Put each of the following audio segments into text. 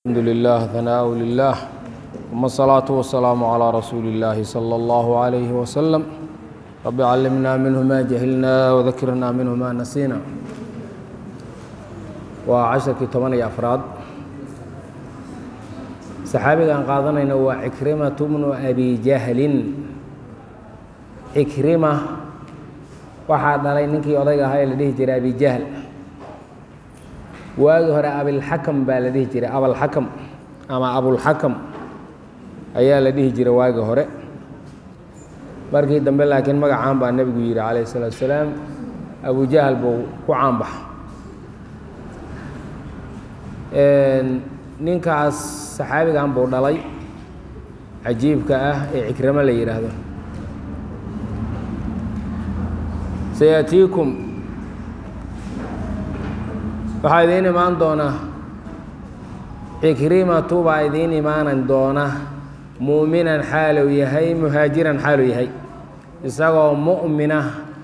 الحمد لله ثناء لله ثم الصلاة والسلام على رسول الله صلى الله عليه وسلم رب علمنا منه ما جهلنا وذكرنا منه ما نسينا وعشركii toban iyo afraad saxaabigaan qaadanayna waa cikrimatu bnu abi jahlin cikrima waxaa dhalay ninkii odayga ahaa ee la dhihi jiray abi jahl waagi hore abilxakam baa la dhihi jiray abalxakam ama abulxakam ayaa la dhihi jiray waagi hore markii dambe laakiin magacaan baa nebigu yidhi calayh الsalaatu wasalaam abu jahl buu ku caanbaxa ninkaas saxaabigan buu dhalay cajiibka ah ee cikramo la yidhaahdo sayatiikum waxaa idiin imaan doona cikrimatu baa idiin imaanan doona mu'minan xaaluu yahay muhaajiran xaaluu yahay isagoo mu'mina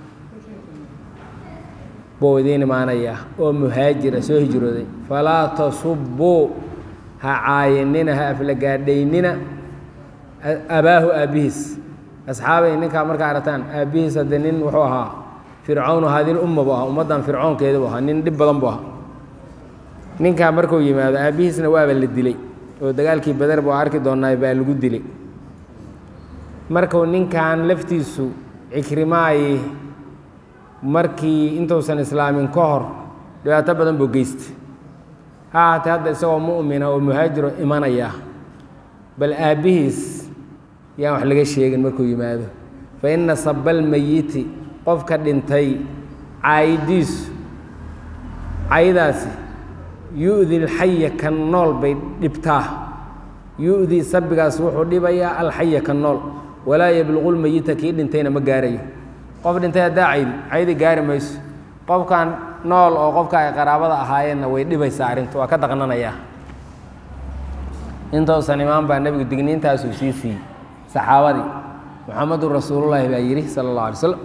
buu idiin imaanayaa oo muhaajira soo hijrooday falaa tasubbuu ha caayinina ha aflagaadhaynina abaahu aabbihiis asxaabay ninkaa markaa arataan aabbihiis hadde nin wuxuu ahaa fircawn haadil umma buu ahaa ummaddan fircoonkeeda buu ahaa nin dhib badan buu ahaa ninkaa markuu yimaado aabbihiisna waaba la dilay oo dagaalkii bader buu arki doonaa baa lagu dilay markuu ninkan laftiisu cikrimaayi markii intuusan islaamin ka hor dhibaato badan buu geystay ha ahaatee hadda isagoo mu'mina oo muhaajiro imanaya bal aabbihiis yaan wax laga sheegin markuu yimaado fa inna sabalmayiti qofka dhintay caayidiisu caydaasi yu-di alxaya kan nool bay dhibtaa yu-di sabigaas wuxuu dhibayaa alxaya kan nool walaa yabluqu lmayita kii dhintayna ma gaarayo qof dhintay haddaa caydi caydi gaari mayso qofkan nool oo qofka ay qaraabada ahaayeenna way dhibaysaa arrintu waa ka daqnanayaa intousan imaan baa nebigu digniintaasuu sii siiyey saxaabadii muxamedun rasuulullaahi baa yidhi sala allah alay slam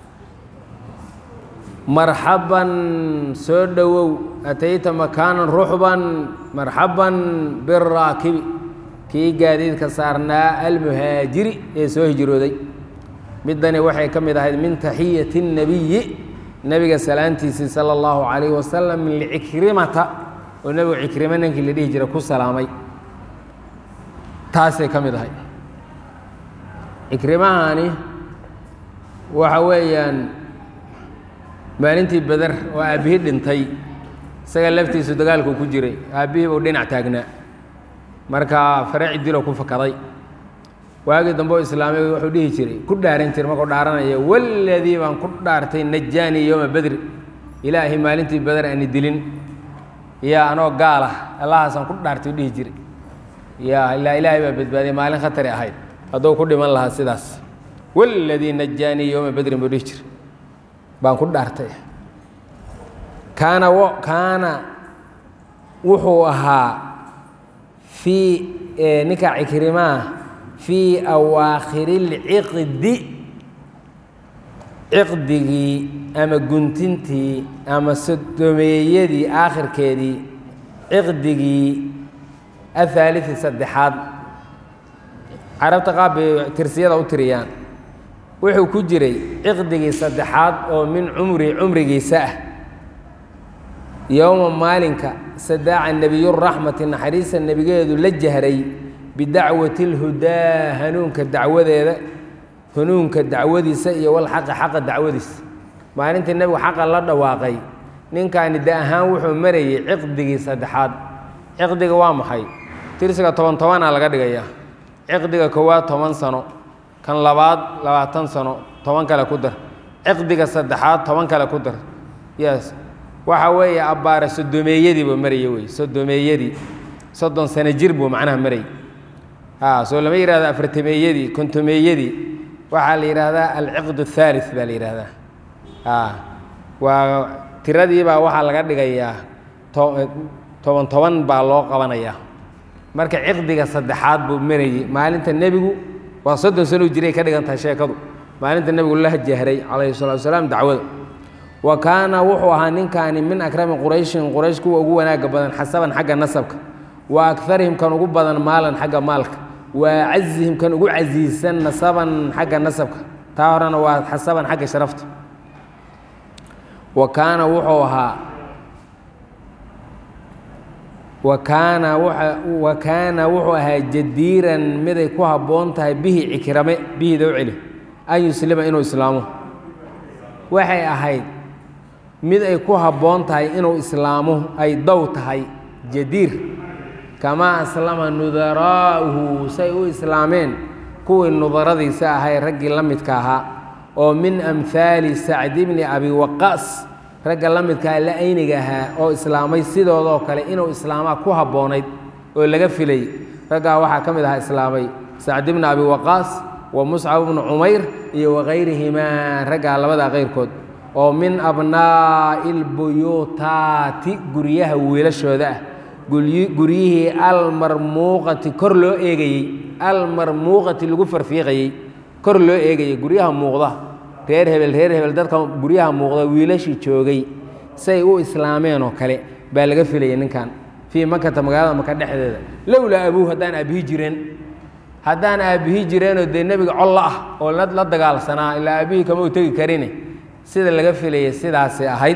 marxaban soo dhowow atayta makaanan ruxban marxaban biraakibi kii gaadiidka saarnaa almuhaajiri ee soo hijrooday middani waxay ka mid ahayd min taxiyati الnebiyi nebiga salaantiisii salى اllahu calayh wasalam licikrimata oo nebigu cikrimo ninkii la dhihi jira ku salaamay taasay ka mid ahayd cikrimahani waxa weeyaan maalintii beder oo aabbihii dhintay isaga laftiisu dagaalkuu ku jiray aabbihii buu dhinac taagnaa markaa fareci dilo ku fakaday waagii dambe oo islaamay wuxuu dhihi jiray ku dhaaran jiray markuu dhaaranaya waladii baan ku dhaartay najaanii yowma bedri ilaahay maalintii beder aani dilin yaa anoo gaal ah allahaasaan ku dhaartay u dhihi jiray yaa ilaa ilaahay baa badbaadiyay maalin khatari ahayd hadduu ku dhiman lahaa sidaas waladii najaanii yowma bedrin buu dhihi jiray baan ku dhaartay kaana kaana wuxuu ahaa fii ninka cikrimaa fii awaakhiri اlciqdi ciqdigii ama guntintii ama sodomeeyadii aakhirkeedii ciqdigii ahaaliثi saddexaad carabta qaab bay tirsiyada u tiriyaan wuxuu ku jiray ciqdigii saddexaad oo min cumri cumrigiisa ah yowma maalinka sadaaca nebiyuraxmati naxariista nebigeedu la jahray bidacwati اlhudaa hanuunka dacwadeeda hanuunka dacwadiisa iyo walxaqi xaqa dacwadiisa maalintii nebigu xaqa la dhawaaqay ninkaani da ahaan wuxuu marayey ciqdigii saddexaad ciqdiga waa maxay tirsiga toban tobanaa laga dhigayaa ciqdiga koowaad toban sano kan labaad labaatan sano toban kale ku dar ciqdiga saddexaad toban kale ku dar yes waxa weeye abbaare sodomeeyadii buu maraya wey sodomeeyadii soddon sano jir buu macnaha marayay a soo lama yihahdo afartameeyadii kontomeeyadii waxaa la yidhaahdaa alciqd الثaalث baa la yidhaahdaa a waa tiradiibaa waxaa laga dhigayaa toban toban baa loo qabanayaa marka ciqdiga saddexaad buu marayey maalinta nebigu waa soddon sanuu jiray ka dhigan tahay sheekadu maalinta nebigu la jahray calayhi الsalatu wasalaam dacwada wa kaana wuxuu ahaa ninkaani min akrami qurayshin quraysh kuwa ugu wanaagga badan xasaban xagga nasabka wa akarihim kan ugu badan maalan xagga maalka wa acazihim kan ugu casiisan nasaban xagga nasabka taa horena waa xasaban xagga sharafta wa kaana wuxuu ahaa wa kaana wa kaana wuxuu ahaa jadiiran miday ku habboon tahay bihi cikrame bihida u celi an yuslima inuu islaamo waxay ahayd mid ay ku habboon tahay inuu islaamo ay dow tahay jadiir kamaa aslama nudaraa'uhu say u islaameen kuwii nudaradiisa ahay raggii la midka ahaa oo min amhaali sacdi bni abi waqaas ragga la midkaa la ayniga ahaa oo islaamay sidoodoo kale inuu islaamaa ku habboonayd oo laga filay raggaa waxaa ka mid ahaa islaamay sacdi bni abi waqaas wa muscab bnu cumayr iyo wakayrihimaa raggaa labadaa kayrkood oo min abnaa'i lbuyuutaati guryaha wiilashooda ah guryihii almarmuuqati kor loo eegayey almarmuuqati lagu farfiiqayey kor loo eegayey guryaha muuqda reer hebel reer hebel dadka guryaha muuqda wiilashii joogay say u islaameen oo kale baa laga filayay ninkan fii makata magaalada maka dhexdeeda lowlaa abuuh haddaan aabihi jireen haddaan aabihi jireenoo dee nebiga collo ah oo la dagaalsanaa ilaa aabihii kama u tegi karine sida laga filayay sidaasay ahayd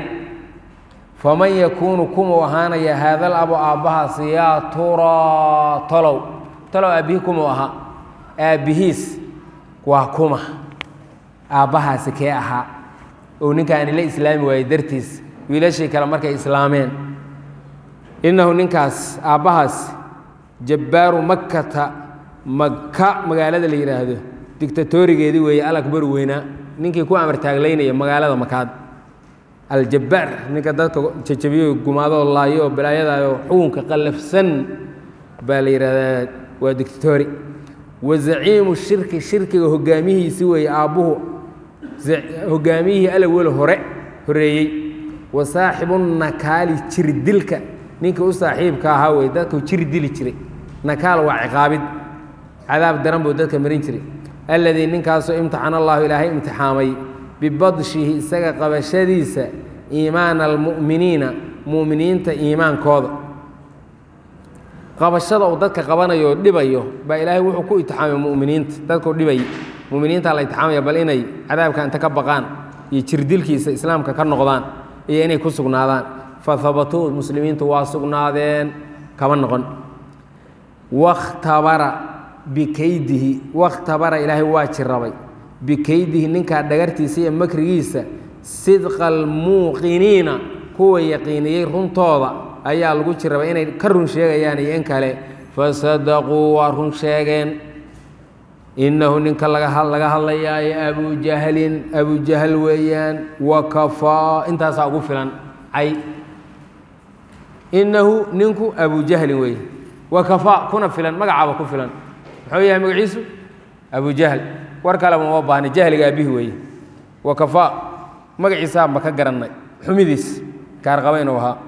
faman yakuunu kumuu ahaanaya haadal abu aabbahaas yaa turaa tolow talow aabbihii kumuu ahaa aabbihiis waa kuma aabbahaasi kee ahaa ou ninkaani la islaami waayey dartiis wiilashii kale markay islaameen innahu ninkaas aabbahaas jabbaaru makkata maka magaalada la yidhaahdo dictatorigeedii weeye alakbar weynaa ninkii ku amar taaglaynaya magaalada makaad aljabbaar ninka dadka jajabiyo gumaadoo laayo balaayadayo xukunka qallafsan baa la yidhahdaa waa dictatori wa zaciimu shirki shirkiga hogaamihiisi weeye aabbuhu hogaamiyihii alawel hore horeeyey wa saaxibu nakaali jirdilka ninkii u saaxiibka ahaa wey dadku jir dili jiray nakaal waa ciqaabid cadaab daran buu dadka marin jiray alladii ninkaasoo imtixana allahu ilaahay imtixaamay bibadshihi isaga qabashadiisa iimaana almu'miniina mu'miniinta iimaankooda qabashada uu dadka qabanayo oo dhibayo baa ilaahay wuxuu ku itixaamay mu'miniinta dadkuu dhibay mu'miniinta la itixaamaya bal inay cadaabka inta ka baqaan iyo jirdilkiisa islaamka ka noqdaan iyo inay ku sugnaadaan fa habatuu muslimiintu waa sugnaadeen kama noqon wakhtabara bikaydihi wakhtabara ilaahay waa jirabay bikaydihi ninkaa dhagartiisa iyo makrigiisa sidqa almuuqiniina kuwa yaqiiniyey runtooda ayaa lagu jirabay inay ka run sheegayaan iyo in kale fasadaquu waa run sheegeen innahu ninka laga hadlayaayo abujahlin abujahal weeyaan wakafaa intaasaa ugu filan cay innahu ninku abujahlin weeye wakafaa kuna filan magacaaba ku filan muxuu yahay magaciisu abujahl war kaleba uma baahna jahliga aabihi weeye wakafaa magaciisaa ma ka garannay xumidiis kaarqaba inuu ahaa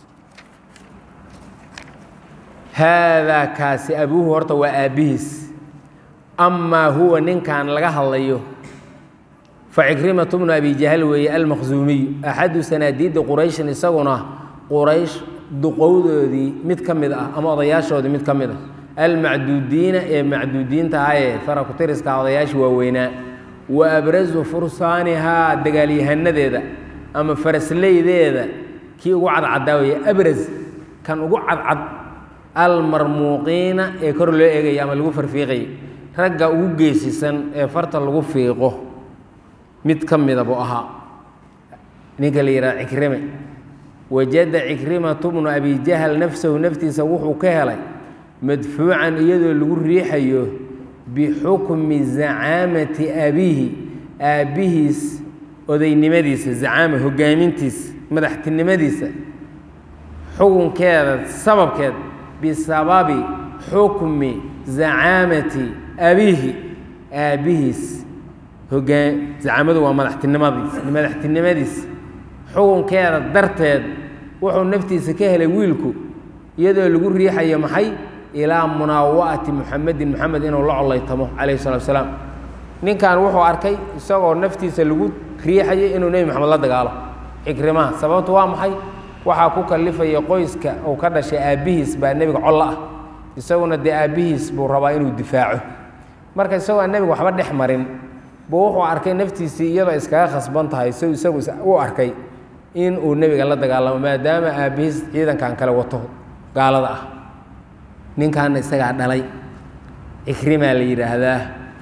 haadaa kaasi abuuhu horta waa aabbihiis amaa huwa ninkan laga hadlayo facikrimatu bnu abi jahl weeye almaqsuumiyu axadu sanaadiidi qurayshin isaguna quraysh duqowdoodii mid ka mid ah ama odayaashoodii mid ka mid ah almacduudiina ee macduudiinta ahayee farakutiriska odayaashii waaweynaa wa abrasu fursaanihaa dagaalyahanadeeda ama farasleydeeda kii ugu cadcaddaa weeye abras kan ugu cadcad almarmuuqiina ee kor loo eegaya ama lagu farfiiqayay ragga ugu geesisan ee farta lagu fiiqo mid ka mida buu ahaa ninka la yidhaha cikrime wajada cikrimatu bnu abi jahl nafsahu naftiisa wuxuu ka helay madfuucan iyadoo lagu riixayo bixukmi zacaamati abiihi aabbihiis odaynimadiisa zacaama hogaamintiisa madaxtinimadiisa xukunkeeda sababkeed bisababi xukmi zacaamati abiihi aabbihiis hogaa zacaamadu waa madaxtinimadiis madaxtinimadiis xukunkeeda darteed wuxuu naftiisa ka helay wiilku iyadoo lagu riixayo maxay ilaa munaawa'ati muxamedin moxamed inuu la collaytamo calayhi salatu asalaam ninkan wuxuu arkay isagoo naftiisa lagu riixayo inuu nebi moxamed la dagaalo xikrimaha sababtu waa maxay waxaa ku kalifaya qoyska uu ka dhashay aabbihiis baa nebiga collo ah isaguna dee aabbihiis buu rabaa inuu difaaco marka isagoo aan nebiga waxba dhex marin buu wuxuu arkay naftiisii iyadoo iskaga khasban tahay si isagu u arkay in uu nebiga la dagaalamo maadaama aabbihiis ciidankan kale wato gaalada ah ninkaana isagaa dhalay cikrimaa la yidhaahdaa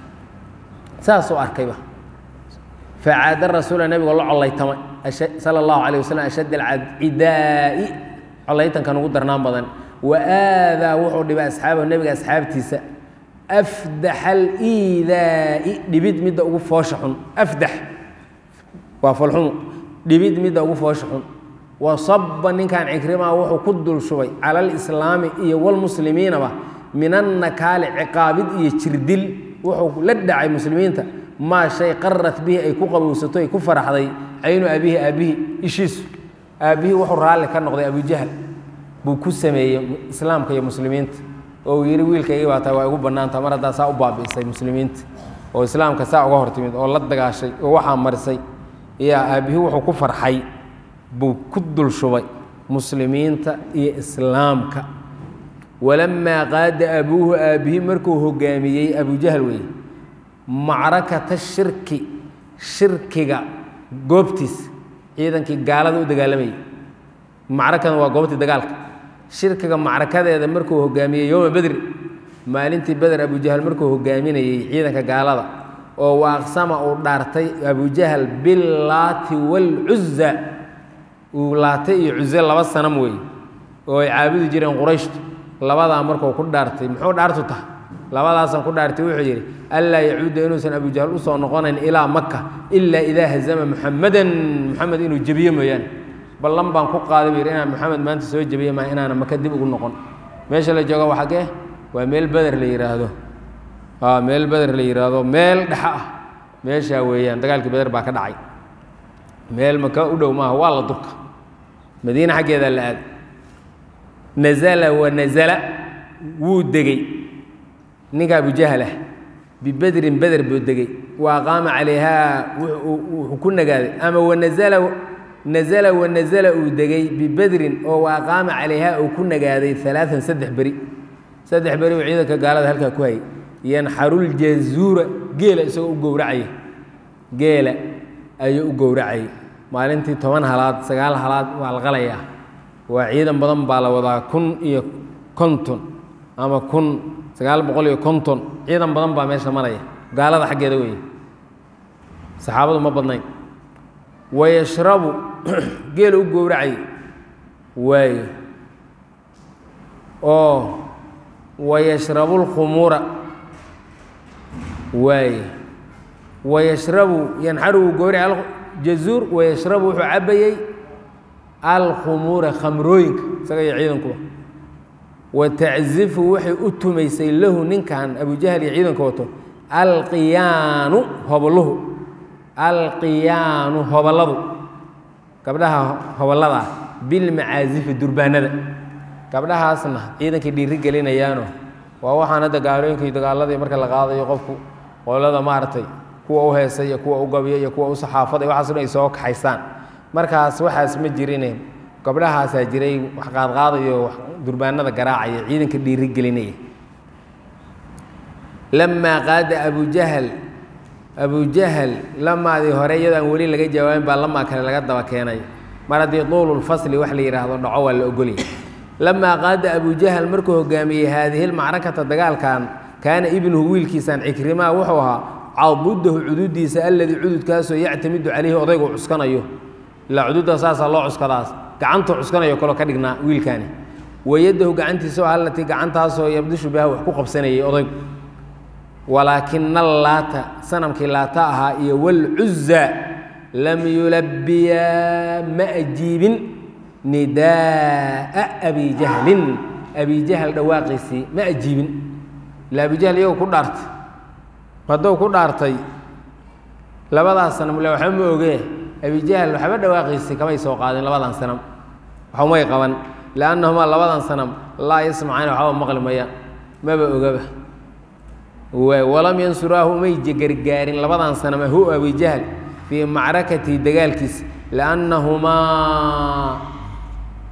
saasuu arkayba facaada rasuula nebigo la collaytamay sala allahu calay wasalam ashadd alcidaa'i collaytankan ugu darnaan badan wa aadaa wuxuu dhibay asxaabahu nebiga asxaabtiisa afdaxa aliidaa'i dhibid midda ugu foosha xun afdax waa folxumu dhibid midda ugu foosha xun wa saba ninkan cikrimaa wuxuu ku dul shubay cala alislaami iyo walmuslimiinaba min annakaali ciqaabid iyo jirdil wuxuu la dhacay muslimiinta maa shay qarat bihi ay ku qabowsato ay ku faraxday caynu aabihi aabbihi ishiisu aabbihii wuxuu raalli ka noqday abujahl buu ku sameeyey islaamka iyo muslimiinta oo uu yidhi wiilkaygii baa tahay waa igu bannaanta mar haddaa saa u baabi'isay muslimiinta oo islaamka saa uga hortimid oo la dagaashay oo waxaa marisay yaa aabbihii wuxuu ku farxay buu ku dul shubay muslimiinta iyo islaamka walamaa qaada abuuhu aabbihii markuu hogaamiyey abujahl weeye macrakata shirki shirkiga goobtiis ciidankii gaalada u dagaalamayay macrakadan waa goobtii dagaalka shirkiga macrakadeeda markuu hogaamiyey yowma bedri maalintii beder abujahl markuu hogaaminayey ciidanka gaalada oo waaqsama uu dhaartay abujahl billaati waalcuza uu laatay iyo cuze laba sanam weeye oo ay caabudi jireen qurayshtu labadaa markuu ku dhaartay muxuu dhaartu tahay labadaasaan ku dhaartay wuxuu yidhi anlaa yacuuda inuusan abujahl usoo noqonayn ilaa maka ilaa idaa hazama muxamadan muxamed inuu jebiyo mooyaane ballan baan ku qaaday buu yidhi inaan moxamed maanta soo jebiye maa inaana maka dib ugu noqon meesha la jooga waa xaggee waa meel beder la yidhaahdo aa meel beder la yidhaahdo meel dhexa ah meeshaa weeyaan dagaalkii beder baa ka dhacay meel maka u dhow maaha waa la durka madiine xaggeedaa la aaday nazala wa nazala wuu degey ninka abujahlah bibedrin beder buu degey wa aqaama calayhaa wuxuu ku nagaaday ama wanazala nazala wanazala uu degey bibedrin oo wa aqaama calayhaa uu ku nagaaday alaaan saddex beri saddex beri uu ciidanka gaalada halkaa ku hayay yanxaruljazuura geela isagoo u gowracaya geela ayuu u gowracayay maalintii toban halaad sagaal halaad waa la qalayaa waa ciidan badan baa la wadaa kun iyo konton ama kun sagaal boqol iyo konton ciidan badan baa meesha maraya gaalada xaggeeda weeye saxaabadu ma badnayn wayashrabu geela u gowracay waayo oo wayashrabu lkhumuura waaye wayashrabu yanxaru wuu gowracay jazuur wayashrabu wuxuu cabayey alkhumuura khamrooyinka isaga iyo ciidankuba wa taczifu waxay u tumaysay lahu ninkan abujahl iyo ciidanka wato alqiyaanu hobolluhu alqiyaanu hobolladu gabdhaha hobollada ah bilmacaazifi durbaanada gabdhahaasna ciidankay dhiiri gelinayaano waa waxaan hadda gaalooyinka iyo dagaaladii marka la qaadayo qofku qolada maaragtay kuwa u heesay iyo kuwa u gabiya iyo kuwa u saxaafada waxaaso dhan ay soo kaxaysaan markaas waxaas ma jirine gabdhahaasaa jiray wax qaadqaadayo durbaanada garaacaya ciidanka dhiiri gelinaya lamaa qaada abujahl abujahl lamaadii hore iyadoo aan weli laga jawaabin baa lamaa kale laga daba keenay mar haddii duululfasli wax la yidhaahdo dhaco waa la ogolya lamaa qaada abujahl markuu hogaamiyey haadihi lmacrakata dagaalkan kaana ibnuhu wiilkiisaan cikrimaa wuxuu ahaa cadudahu cududiisa alladii cududkaasoo yactamidu calayhi odaygu cuskanayo ilaa cududa saasaa loo cuskadaas gacantuu cuskanayo kaloo ka dhignaa wiilkaani wayadahu gacantiisa allatii gacantaasoo yabdishu biha wax ku qabsanayay odaygu walaakina allaata sanamkii laata ahaa iyo walcuza lam yulabbiyaa ma ajiibin nidaa'a abi jahlin abi jahl dhawaaqiisii ma ajiibin ila abijahl iyagu ku dhaartay hadduu ku dhaartay labadaas sanam le waxba ma ogee abijahl waxba dhawaaqiisii kamay soo qaadin labadan sanam waxumay qaban liannahumaa labadan sanam laa yasmacayn waxba maqli maya maba ogaba walam yansuraahu umay gargaarin labadan sanama hu abijahl fii macrakatihi dagaalkiisa liannahumaa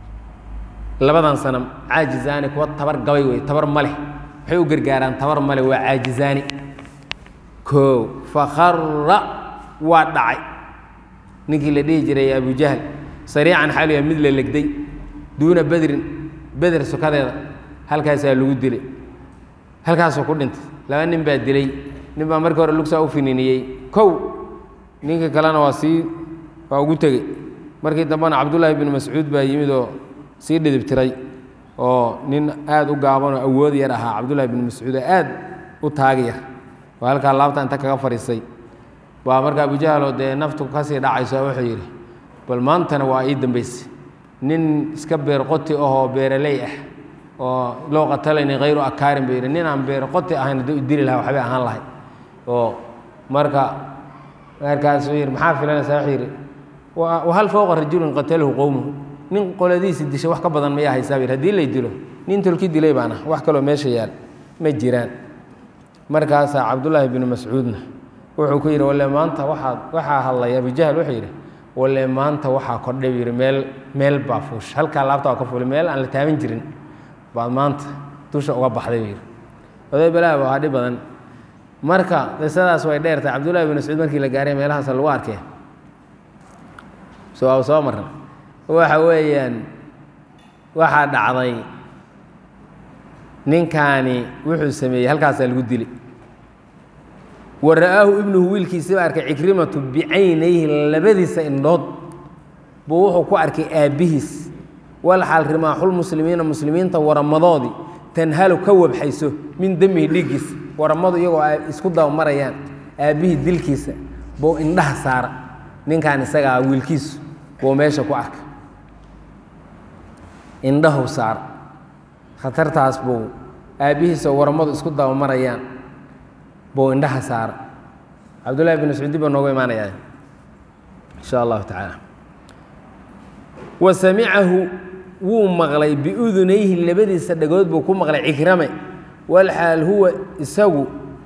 labadan sanam caajizaani kuwa tabar gabay wey tabar ma leh waxay u gargaaraan tabar ma leh waa caajizaani koo fakara waa dhacay ninkii la dhihi jiray abujahl sariican xaaliya mid la legday duuna bedrin beder sokadeeda halkaasaa lagu dilay halkaasuu ku dhintay laba nin baa dilay nin baa markii hore lugsaa u fininiyey kow ninkii kalena waa sii waa ugu tegey markii dambena cabdullaahi binu mascuud baa yimid oo sii dhidib tiray oo nin aad u gaaban oo awood yar ahaa cabdullahi binu mascuud oo aad u taagi yar oo halkaa laabta inta kaga fadhiistay baa marka abujahloo dee naftu kasii dhacayso wuxuu yidhi bal maantana waa ii dambaysay nin iska beerqoti ahoo beeraley ah oo loo qatalayni hayru akaarin buu yidhi nin aan beerqoti ahayn hadduu idili lahaa waxbay ahaan lahay oo marka markaasuu yidhi maxaa filanaysaa wuxuu yidhi wahal fowqa rajulin qatalahu qowmuhu nin qoladiisi dishay wax ka badan mayaa haysaa bu yidhi hadii lay dilo nin tolki dilay baan ah wax kaloo meesha yaal ma jiraan markaasaa cabdullaahi binu mascuudna wuxuu ku yidhi walle maanta waxaad waxaa hadlay abujahl wuxuu yidhi walle maanta waxaa kordhay buu yidhi meel meel baa fuush halkaa laabta waa ka fuulay meel aan la taaban jirin baad maanta dusha uga baxday buu yidhi oday balaa waa dhib badan marka qisadaas way dheertay cabdullahi bin mascuud markii la gaaray meelahaas lagu arkay soo soo marna waxa weeyaan waxaa dhacday ninkaani wuxuu sameeyey halkaasaa lagu dilay wa ra'aahu ibnuhu wiilkiisi baa arkay cikrimatu bicaynayhi labadiisa indhood buu wuxuu ku arkay aabbihiis walxaal rimaaxulmuslimiina muslimiinta waramadoodii tanhalu ka wabxayso min demihi dhiiggiisa waramadu iyagoo ay isku dabamarayaan aabbihii dilkiisa buu indhaha saara ninkan isagaa wiilkiisu buu meesha ku arkay indhahu saara khatartaas buu aabbihiisa waramadu isku dabamarayaan buu indhaha saara cabdullahi bin mascuudi baa noogu imaanayaa insha allahu tacaala wa samicahu wuu maqlay biudunayhi labadiisa dhagood buu ku maqlay cikrame walxaal huwa isagu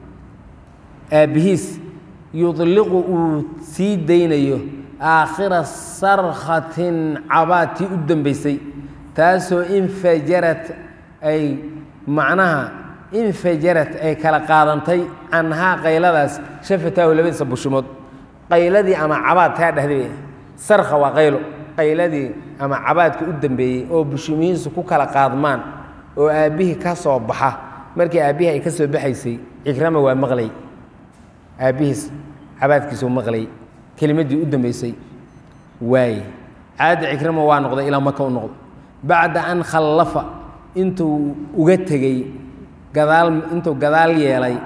aabbihiis yudliqu uu sii daynayo aakhira sarkhatin cabaatii u dambaysay taasoo infajarad ay macnaha infajarad ay kala qaadantay canhaa qayladaas shafataahu labadiisa bushimood qayladii ama cabaad taa dhehday sarkha waa qaylo qayladii ama cabaadka u dambeeyey oo bushimihiisu ku kala qaadmaan oo aabbihii ka soo baxa markii aabbihii ay ka soo baxaysay cikrama waa maqlay aabbihiis cabaadkiisuu maqlay kelimaddii u dambaysay waaye caada cikrama waa noqday ilaa maka u noqday bacda an khallafa intuu uga tegey gadaal intuu gadaal yeelay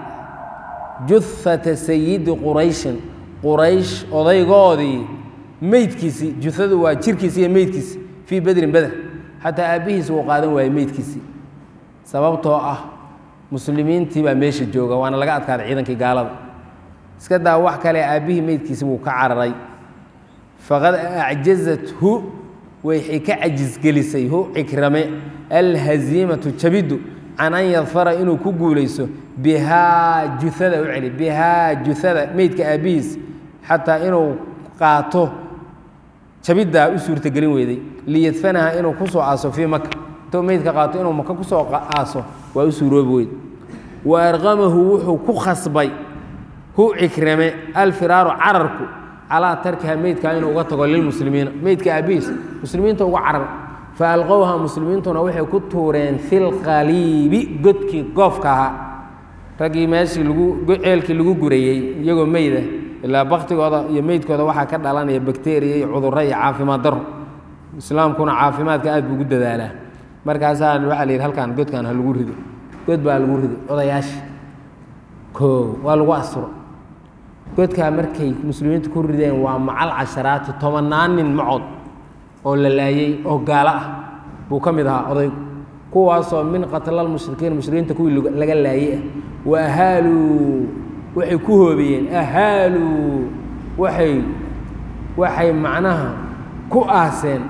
juhata sayidi qurayshin quraysh odaygoodii meydkiisii juhadu waa jirkiisi iyo meydkiisi fii bedrin beder xataa aabbihiis wuu qaadan waayey meydkiisii sababtoo ah muslimiintii baa meesha jooga waana laga adkaaday ciidankii gaalada iska daa wax kale aabbihii meydkiisi wuu ka cararay faqad acjazathu waxay ka cajisgelisay hu cikrame alhaziimatu jabiddu can an yadfara inuu ku guulayso bihaa juhada u celi bihaa juhada meydka aabbihiis xataa inuu qaato jabiddaa u suurtagelin weyday liyadfanaha inuu ku soo aaso fii maka intuu meydka qaato inuu maka ku soo aaso waa u suuroobi weyd wa arqamahu wuxuu ku khasbay hu cikrame alfiraaru cararku calaa tarkiha meydkaa inuu uga tago lilmuslimiina meydka aabbihiis muslimiinta uga carar fa alqowha muslimiintuna waxay ku tuureen filqaliibi godkii goofka ahaa raggii meeshii lagu ceelkii lagu gurayey iyagoo meyda ilaa baktigooda iyo meydkooda waxaa ka dhalanaya bakteriya iyo cudurro iyo caafimaad daro islaamkuna caafimaadka aad buu ugu dadaalaa markaasaa waxaa la yidhi halkaan godkaan ha lagu rido god baa lagu rido odayaasha koo waa lagu asturo godkaa markay muslimiintu ku rideen waa macal casharaati tobannaan nin macood oo la laayey oo gaalo ah buu ka mid ahaa odaygu kuwaasoo min qatlaalmushrikiin mushrikiinta kuwii laga laayey ah wa ahaaluu waxay ku hoobiyeen ahaaluu waxay waxay macnaha ku aaseen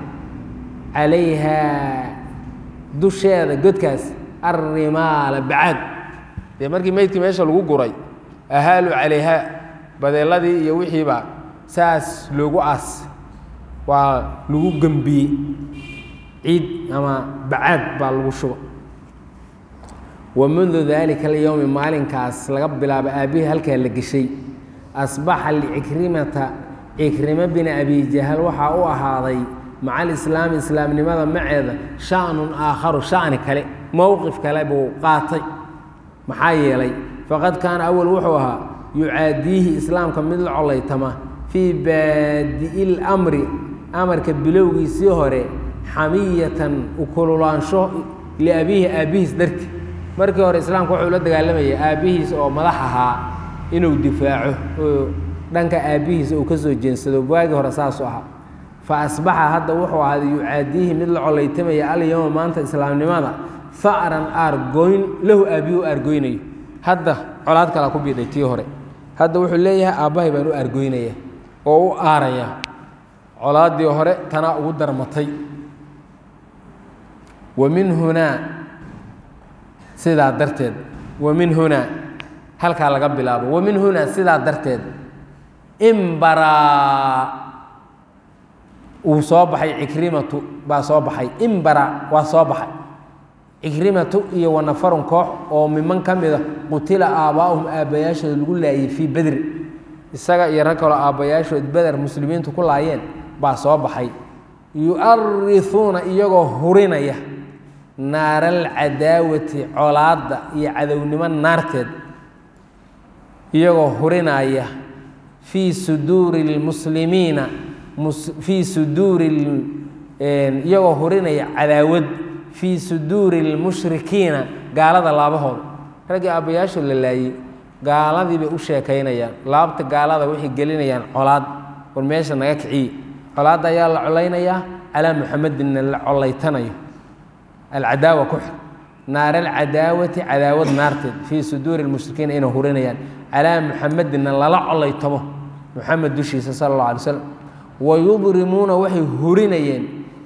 calayhaa dusheeda godkaas arrimaala bacaad dee markii meydkii meesha lagu guray ahaaluu calayhaa badeeladii iyo wixiiba saas loogu aas waa lagu gembiyey ciid ama bacaad baa lagu shuba wa mundu daalika alyowmi maalinkaas laga bilaabo aabbihii halkaa la geshay asbaxa licikrimata cikrimo bini abi jahal waxaa u ahaaday maca alislaami islaamnimada maceeda shanun aakharu shani kale mowqif kale buu qaatay maxaa yeelay faqad kaana awal wuxuu ahaa yucaadiihi islaamka mid la colaytama fii baadi'i lamri amarka bilowgiisii hore xamiyatan ukululaansho liabiihi aabbihiis darti markii hore islaamka wuxuu la dagaalamayay aabbihiis oo madax ahaa inuu difaaco oo dhanka aabbihiisa uu ka soo jeensado waagii hore saasuu ahaa fa asbaxa hadda wuxuu ahaaday yucaadiihi mid la colaytamaya alyowma maanta islaamnimada fa'ran aargoyn lahu aabbihi u aargoynayo hadda colaad kalaa ku biidhay tii hore hadda wuxuu leeyahay aabbahay baan u aargoynaya oo u aaraya colaaddii hore tanaa ugu darmatay wa min hunaa sidaa darteed wa min hunaa halkaa laga bilaabo wa min hunaa sidaa darteed imbaraa uu soo baxay cikrimatu baa soo baxay imbara waa soo baxay cikrimatu iyo wanafarun koox oo miman ka mida qutila aabbaa'uhum aabbayaashooda lagu laayay fii bedri isaga iyo rag kaloo aabbayaashood beder muslimiintu ku laayeen baa soo baxay yu'arihuuna iyagoo hurinaya naaraalcadaawati colaadda iyo cadownimo naarteed iyagoo hurinaya fii suduuri lmuslimiina fii suduuri iyagoo hurinaya cadaawad fii suduuri lmushrikiina gaalada laabahooda raggii aabbayaashood la laayey gaaladii bay u sheekaynayaan laabta gaalada waxay gelinayaan colaad war meesha naga kiciye colaadda ayaa la colaynayaa calaa muxamedinna la colaytanayo alcadaawa ku xir naar alcadaawati cadaawad naarteed fii suduuri lmushrikiina inay hurinayaan calaa muxamedinna lala colaytamo muxamed dushiisa sala allah alay slam wayudrimuuna waxay hurinayeen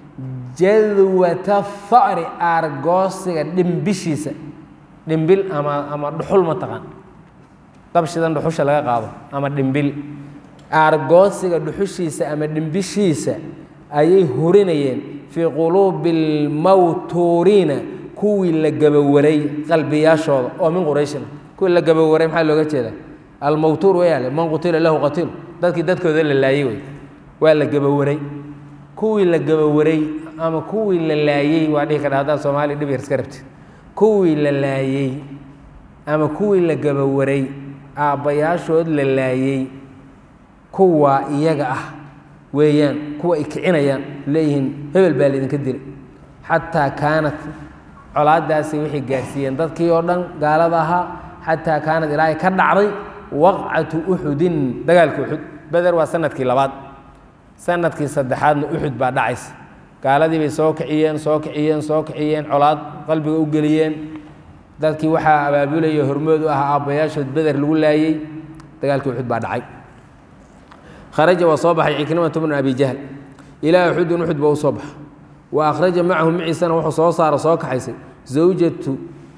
jadwata fa'ri aargoosiga dhimbishiisa dhimbil ama ama dhuxul ma taqaan dabshidan dhuxusha laga qaado ama dhimbil aargoosiga dhuxushiisa ama dhimbishiisa ayay hurinayeen fii quluubi lmawtuuriina kuwii la gabawaray qalbiyaashooda oo min qurayshina kuwii la gabawaray maxaa looga jeeda almawtuur wayaale man qutila lahu qatiil dadkii dadkooda la laayey wey waa la gabawaray kuwii la gabawaray ama kuwii la laayey waa dhihi kadha haddaad soomaaliya dhib yar iska rabtid kuwii la laayey ama kuwii la gabawaray aabbayaashood la laayey kuwaa iyaga ah weeyaan kuwa ay kicinayaan leeyihiin hebel baa laydinka dilay xataa kaanat colaadaasi waxay gaarsiiyeen dadkii oo dhan gaalada ahaa xataa kaanat ilaahay ka dhacday waqcatu uxudin dagaalka uxud beder waa sanadkii labaad sanadkii saddexaadna uxud baa dhacaysa gaaladii bay soo kiciyeen soo kiciyeen soo kiciyeen colaad qalbiga u geliyeen dadkii waxaa abaabulaya hormood u ahaa aabbayaashood beder lagu laayey dagaalkii uxud baa dhacay kharaja waa soo baxay cikrimatu bnu abi jahl ilaa uxudin uxud ba u soo baxa wa akhraja macahu maciisana wuxuu soo saaro soo kaxaysay zawjatu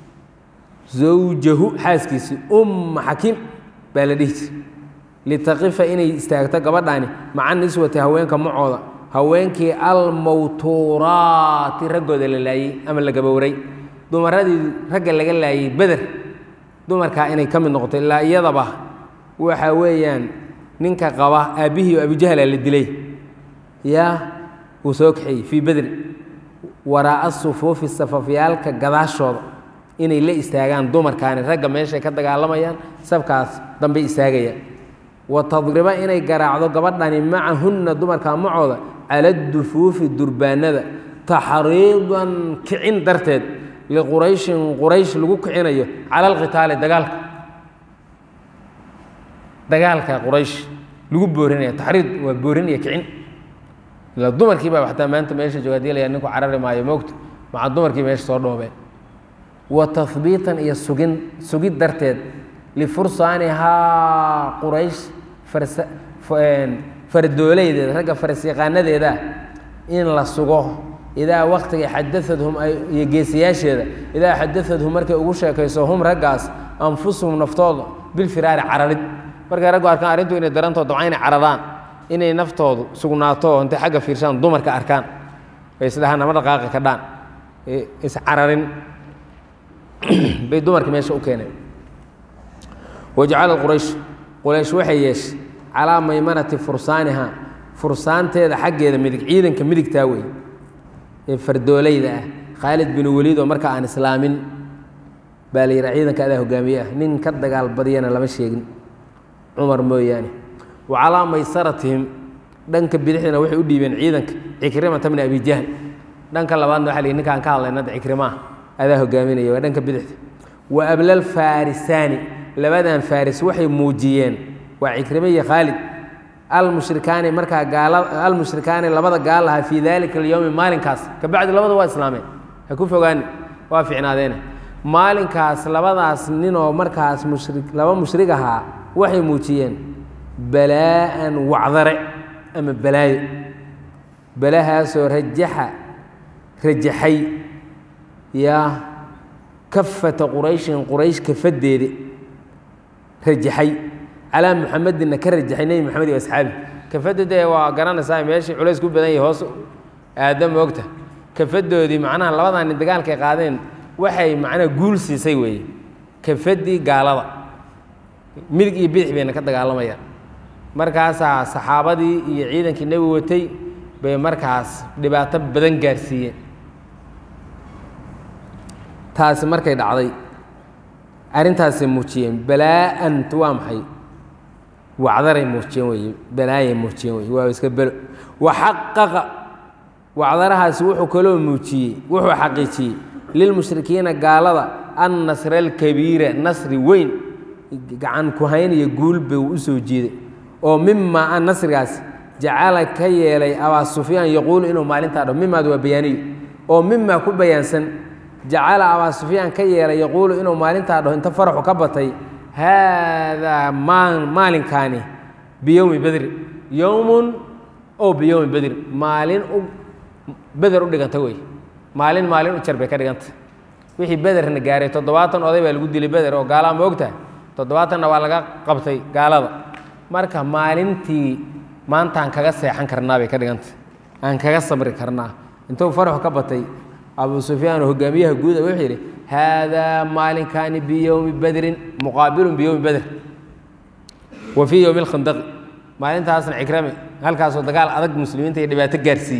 zawjahu xaaskiisii umma xakiim baa la dhihi jiray litaqifa inay istaagto gabadhaani maca niswati haweenka macooda haweenkii almawtuuraati raggooda la laayey ama la gabowaray dumaradii ragga laga laayey beder dumarkaa inay ka mid noqoto ilaa iyadaba waxa weeyaan ninka qaba aabbihii oo abujahla la dilay yaa wuu soo kaxeeyey fii bedri waraa'a sufuufi safafyaalka gadaashooda inay la istaagaan dumarkaani ragga meeshay ka dagaalamayaan sabkaas dambay istaagayaan wa tadriba inay garaacdo gabadhani macahunna dumarkaa macooda cala dufuufi durbaanada taxriidan kicin darteed liqurayshin quraysh lagu kicinayo cala alqitaali dagaalka dagaalka quraysh lagu boorinaya taxriid waa boorin iyo kicin ila dumarkii baa xataa maanta meesha jooga hadii layaa ninku carari maayo moogta maca dumarkii meesha soo dhoobeen wa tahbiitan iyo sugin sugid darteed lifursaanihaa quraysh farsa fardoolaydeeda ragga farsyaqaanadeeda in la sugo idaa waktiga xadaadhum iyo geesiyaasheeda idaa xadaadhum markay ugu sheekayso hum raggaas anfusuhum naftooda bilfiraari cararid markay raggu arkaan arrintu inay darantoo dabca inay caradaan inay naftoodu sugnaato intay xagga fiirshaan dumarka arkaan ay isdhahaan ama dhaqaaqi ka dhaan iscararin bay dumarka meesha u keeneen wajacala quraysh quraysh waxay yeeshay calaa maymanati fursaaniha fursaanteeda xaggeeda midig ciidanka midigtaa wey ee fardoolayda ah khaalid bin weliid oo marka aan islaamin baa la yidhaha ciidanka adaa hogaamiye ah nin ka dagaal badiyana lama sheegin cumar mooyaane wa calaa maysaratihim dhanka bidixdana waxay u dhiibeen ciidanka cikrimata bni abi jahl dhanka labaadna waxa la yidhi ninkaan ka hadlayna hadda cikrimaa adaa hogaaminaya waa dhanka bidixda wa ablal faarisaani labadan faaris waxay muujiyeen waa cikrime iyo khaalid almushrikaani markaa gaala almushrikaani labada gaal lahaa fii dalika alyowmi maalinkaas kabacdi labada waa islaameen ha ku fogaani waa ficnaadeene maalinkaas labadaas ninoo markaas mushri laba mushrig ahaa waxay muujiyeen balaa'an wacdare ama balaayo balahaasoo rajaxa rajaxay yaa kafata qurayshin quraysh kafadeeda rajaxay calaa muxamedinna ka rajaxay nebi moxamed iyo asxaabi kafadda dee waa garanaysaa meeshii culays ku badan yahay hoos aada moogta kafadoodii macnaha labadaa nin dagaalkay qaadeen waxay macnaha guul siisay weeye kafaddii gaalada midig iyo bidix bayna ka dagaalamayaan markaasaa saxaabadii iyo ciidankii nebi watay bay markaas dhibaato badan gaarsiiyeen taasi markay dhacday arrintaasay muujiyeen balaa'ant waa maxay wacdaray muujiyeen weye balaayay muujiyeen weye waa iska belo waxaqaqa wacdarahaasi wuxuu kaloo muujiyey wuxuu xaqiijiyey lilmushrikiina gaalada annasra alkabiira nasri weyn gacan ku hayn iyo guul bay u soo jiiday oo mimaa an nasrigaas jacala ka yeelay abaa sufyaan yaquulu inuu maalintaa dhaho mimaad waa bayaaniyo oo mimaa ku bayaansan jacala abaa sufyaan ka yeelay yaquulu inuu maalintaa dhaho inta faraxu ka batay haadaa maalinkaani biyowmi bedri yowmun oo biyowmi bedri maalin u beder u dhiganta wey maalin maalin u jar bay ka dhiganta wixii bederna gaaray toddobaatan oday baa lagu dilay beder oo gaalaa ma ogtahay toddobaatanna waa laga qabtay gaalada marka maalintii maantaan kaga seexan karnaa bay ka dhiganta aan kaga sabri karnaa intuu faraxu ka batay abu sufyaan oo hogaamiyaha guuda wuxuu yidhi haadaa maalinkaani biyowmi bedrin muqaabilun biyowmi beder wa fii yowmi lkhandaqi maalintaasna cikrame halkaasoo dagaal adag muslimiinta iyo dhibaato gaarsiiyey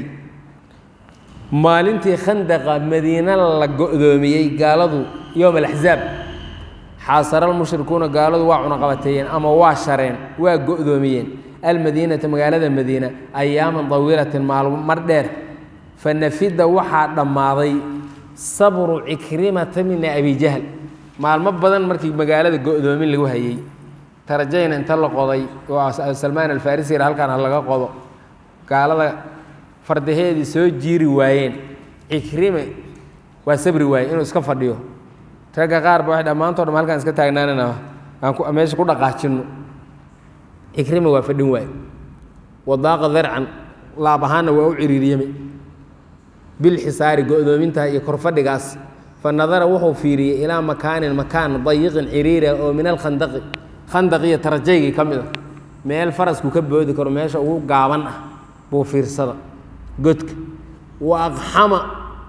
maalintii khandaqa madiine la go'doomiyey gaaladu yowm alaxzaab xaasara almushrikuuna gaaladu waa cunaqabateeyeen ama waa shareen waa go'doomiyeen almadiinata magaalada madiina ayaaman dawiilatin maalmo mar dheer fa nafida waxaa dhammaaday sabru cikrimata mina abi jahl maalmo badan markii magaalada go'doomin lagu hayey tarajayna inta la qoday oo salmaan alfarisi halkaan ha laga qodo gaalada fardaheedii soo jiiri waayeen cikrime waa sabri waaye inuu iska fadhiyo ragga qaar ba waxay dhammaantoo dham halkaan iska taagnaanana aan meesha ku dhaqaajinno cikrime waa fadhin waaye wadaaqa darcan laab ahaanna waa u ciriiriyame bilxisaari go'doominta iyo korfadhigaas fa nadara wuxuu fiiriyey ilaa makaanin makaan dayiqin ciriira oo min alkhandaqi khandaqiyo tarajaygii ka mid a meel farasku ka boodi karo meesha ugu gaaban ah buu fiirsada godka wa aqxama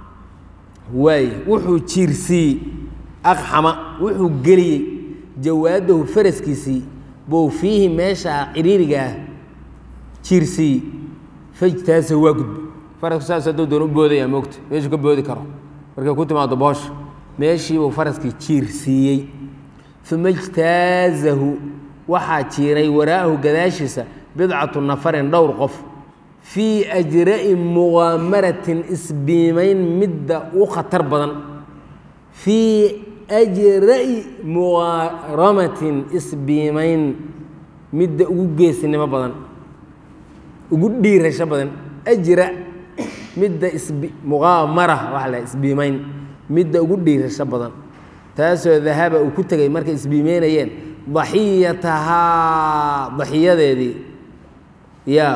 waaye wuxuu jiirsiiyey aqxama wuxuu geliyey jawaadahu faraskiisii buu fiihi meesha ciriiriga ah jiirsiiyey fajtaasa waa gudba farasku saas hadduu doon u boodaya moogta meeshuu ka boodi karo markay ku timaado boosha meeshiibuu faraskii jiirsiiyey uma ijtaazahu waxaa jiiray waraa'ahu gadaashiisa bidcatu nafarin dhowr qof fii ajra'i muqaamaratin isbiimayn midda u khatar badan fii ajra'i muqaaramatin isbiimayn midda ugu geesinimo badan ugu dhiirasho badan ajra midda isbi muqaamara waxa la isbiimayn midda ugu dhiirasho badan taasoo dahaba uu ku tegay markay isbiimeynayeen daxiyatahaa daxiyadeedii yaa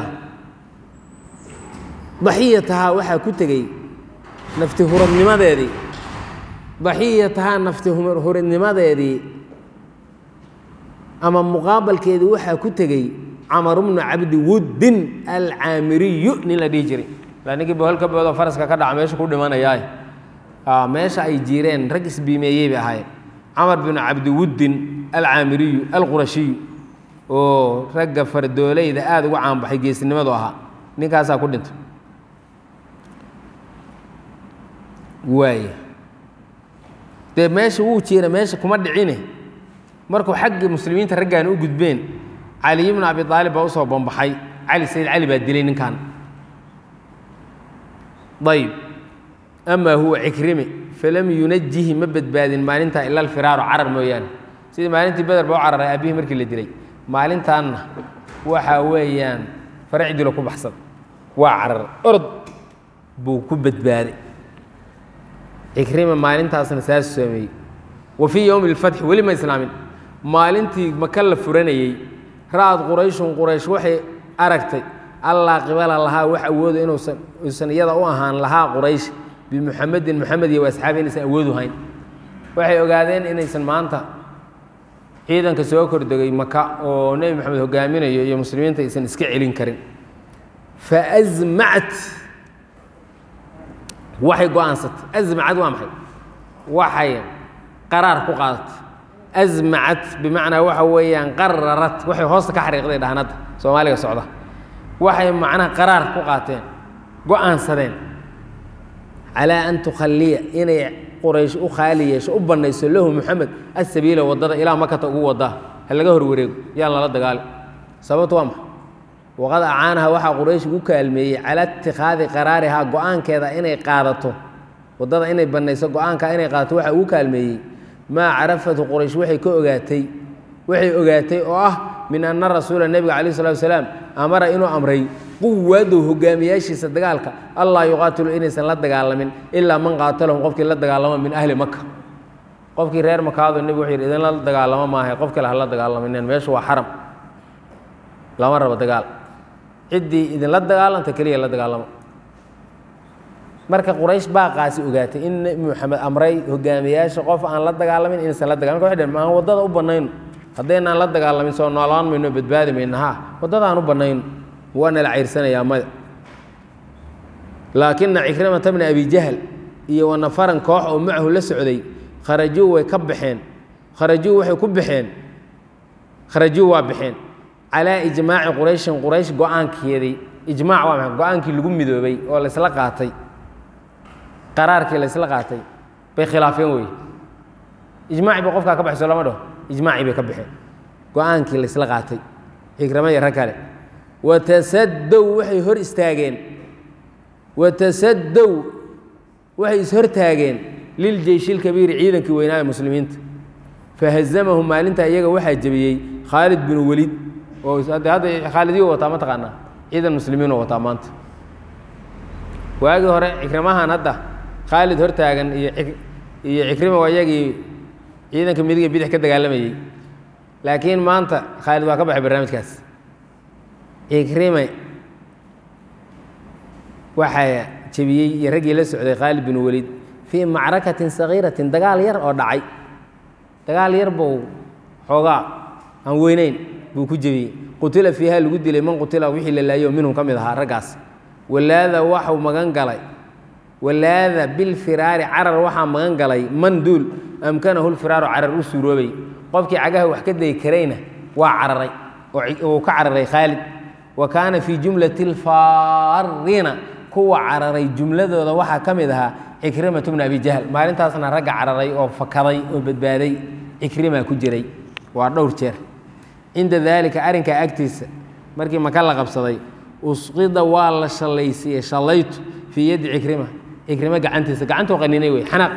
daxiyatahaa waxaa ku tegey nafti huradnimadeedii daxiyatahaa nafti huradnimadeedii ama muqaabalkeedii waxaa ku tegey camar bnu cabdi wuddin alcaamiriyu nin la dhihi jiray la ninkii bohol ka boodoo faraska ka dhaca meesha ku dhimanayaay meesha ay jiireen rag isbiimeeyey bay ahaayeen camar binu cabdiwuddin alcaamiriyu alqurashiyu oo ragga fardoolayda aada uga caanbaxay geesnimadu ahaa ninkaasaa ku dhintay waay dee meesha wuu jiira meesha kuma dhicine markuu xaggii muslimiinta raggaan u gudbeen caliy bnu abi aalib baa usoo bambaxay cali sayid cali baa dilay ninkan ayb amaa huwa cikrime falam yunajihi ma badbaadin maalintaa ila alfiraaru carar mooyaane sidii maalintii beder ba u cararay aabihii markii la dilay maalintaanna waxa weeyaan farac dilo ku baxsad waa cararay orod buu ku badbaaday cikrima maalintaasna saas sameeyey wa fii yowmi اlfatxi weli ma islaamin maalintii maka la furanayey ra'ad qurayshun quraysh waxay aragtay allaa qibala lahaa wax awooda inuusan uusan iyada u ahaan lahaa quraysh bimuxamedin moxamed iyo asxaabi inaysan awoodu hayn waxay ogaadeen inaysan maanta ciidanka soo kordegay maka oo nebi moxamed hogaaminayo iyo muslimiinta aysan iska celin karin faazmacat waxay go-aansatay azmacad waa maxay waxay qaraar ku qaadatay azmacat bimacnaa waxa weeyaan qararat waxay hoosta ka xariiqday dhahanadda soomaaliga socda waxay macnaha qaraar ku qaateen go-aansadeen calaa an tukhalliya inay quraysh u khaali yeesho u bannayso lahu moxamed asabiila waddada ilaa makata ugu wadaa ha laga hor wareego yaan lala dagaali sababtu waa maxay waqad acaanaha waxaa quraysh ugu kaalmeeyey calaa itikhaadi qaraarihaa go-aankeeda inay qaadato waddada inay bannayso go-aanka inay qaadato waxaa ugu kaalmeeyey maa carafatu quraysh waxay ka ogaatay waxay ogaatay oo ah min anna rasuula nebiga calayh salatu wasalaam amara inuu amray quwadow hogaamiyaashiisa dagaalka allaa yuqaatilu inaysan la dagaalamin ilaa man qaatalahum qofkii la dagaalamo min ahli maka qofkii reer makaado nebigu wuxuu yidhi idinla dagaalamo maahay qof kale hala dagaalamineen meeshu waa xaram lama rabo dagaal ciddii idinla dagaalanta keliya la dagaalamo marka quraysh baaqaasi ogaatay in nebi moxamed amray hogaamiyaasha qof aan la dagaalamin inaysan la dagaalamin marka waxay dhaheen maan waddada u bannayno haddaynaan la dagaalamin soo noolaan mayno badbaadi mayno ha waddadaan u bannayno waana la cayrsanayaa maya laakina cikrimata bna abi jahl iyo wanafaran koox oo macahu la socday kharajuu way ka baxeen kharajuu waxay ku baxeen kharajuu waa baxeen calaa ijmaaci qurayshin quraysh go-aankeedii ijmaac waa maxay go-aankii lagu midoobay oo laysla qaatay qaraarkii laysla qaatay bay khilaafeen wey ijmaaci ba qofkaa ka baxayso lama dhaho ijmaacii bay ka baxeen go-aankii laysla qaatay cikrama iyo rag kale watasadow waxay hor istaageen watasadow waxay ishortaageen liljeyshi lkabiiri ciidankii weynaa ee muslimiinta fahazamahum maalintaa iyaga waxaa jebiyey khaalid binu welid oo hadda khaalidiyo wataa ma taqaanaa ciidan muslimiinoo wataa maanta waagii hore cikrimahan hadda khaalid hortaagan iyo iyo cikrima waa iyagii ciidanka midiga bidix ka dagaalamayey laakiin maanta khaalid waa ka baxay barnaamijkaas cikrime waxaa jebiyey iyo raggii la socday khaalid bin welid fii macrakatin sagiiratin dagaal yar oo dhacay dagaal yar buu xoogaa aan weyneyn buu ku jebiyey qutila fiiha lagu dilay man qutila wixii la laayo minhum ka mid ahaa raggaas walaada waxuu magan galay walaada bilfiraari carar waxaa magan galay man duul amkanahu lfiraaru carar u suuroobay qofkii cagaha wax ka dayi karayna waa cararay oo uu ka cararay khaalid wa kaana fii jumlati alfaariina kuwa cararay jumladooda waxaa ka mid ahaa cikrimatu bna abi jahl maalintaasna ragga cararay oo fakaday oo badbaaday cikrima ku jiray waa dhowr jeer cinda daalika arrinkaa agtiisa markii maka la qabsaday usqida waa la shallaysiiyey shallaytu fii yaddi cikrima cikrima gacantiisa gacantuu qaninay wey xanaaq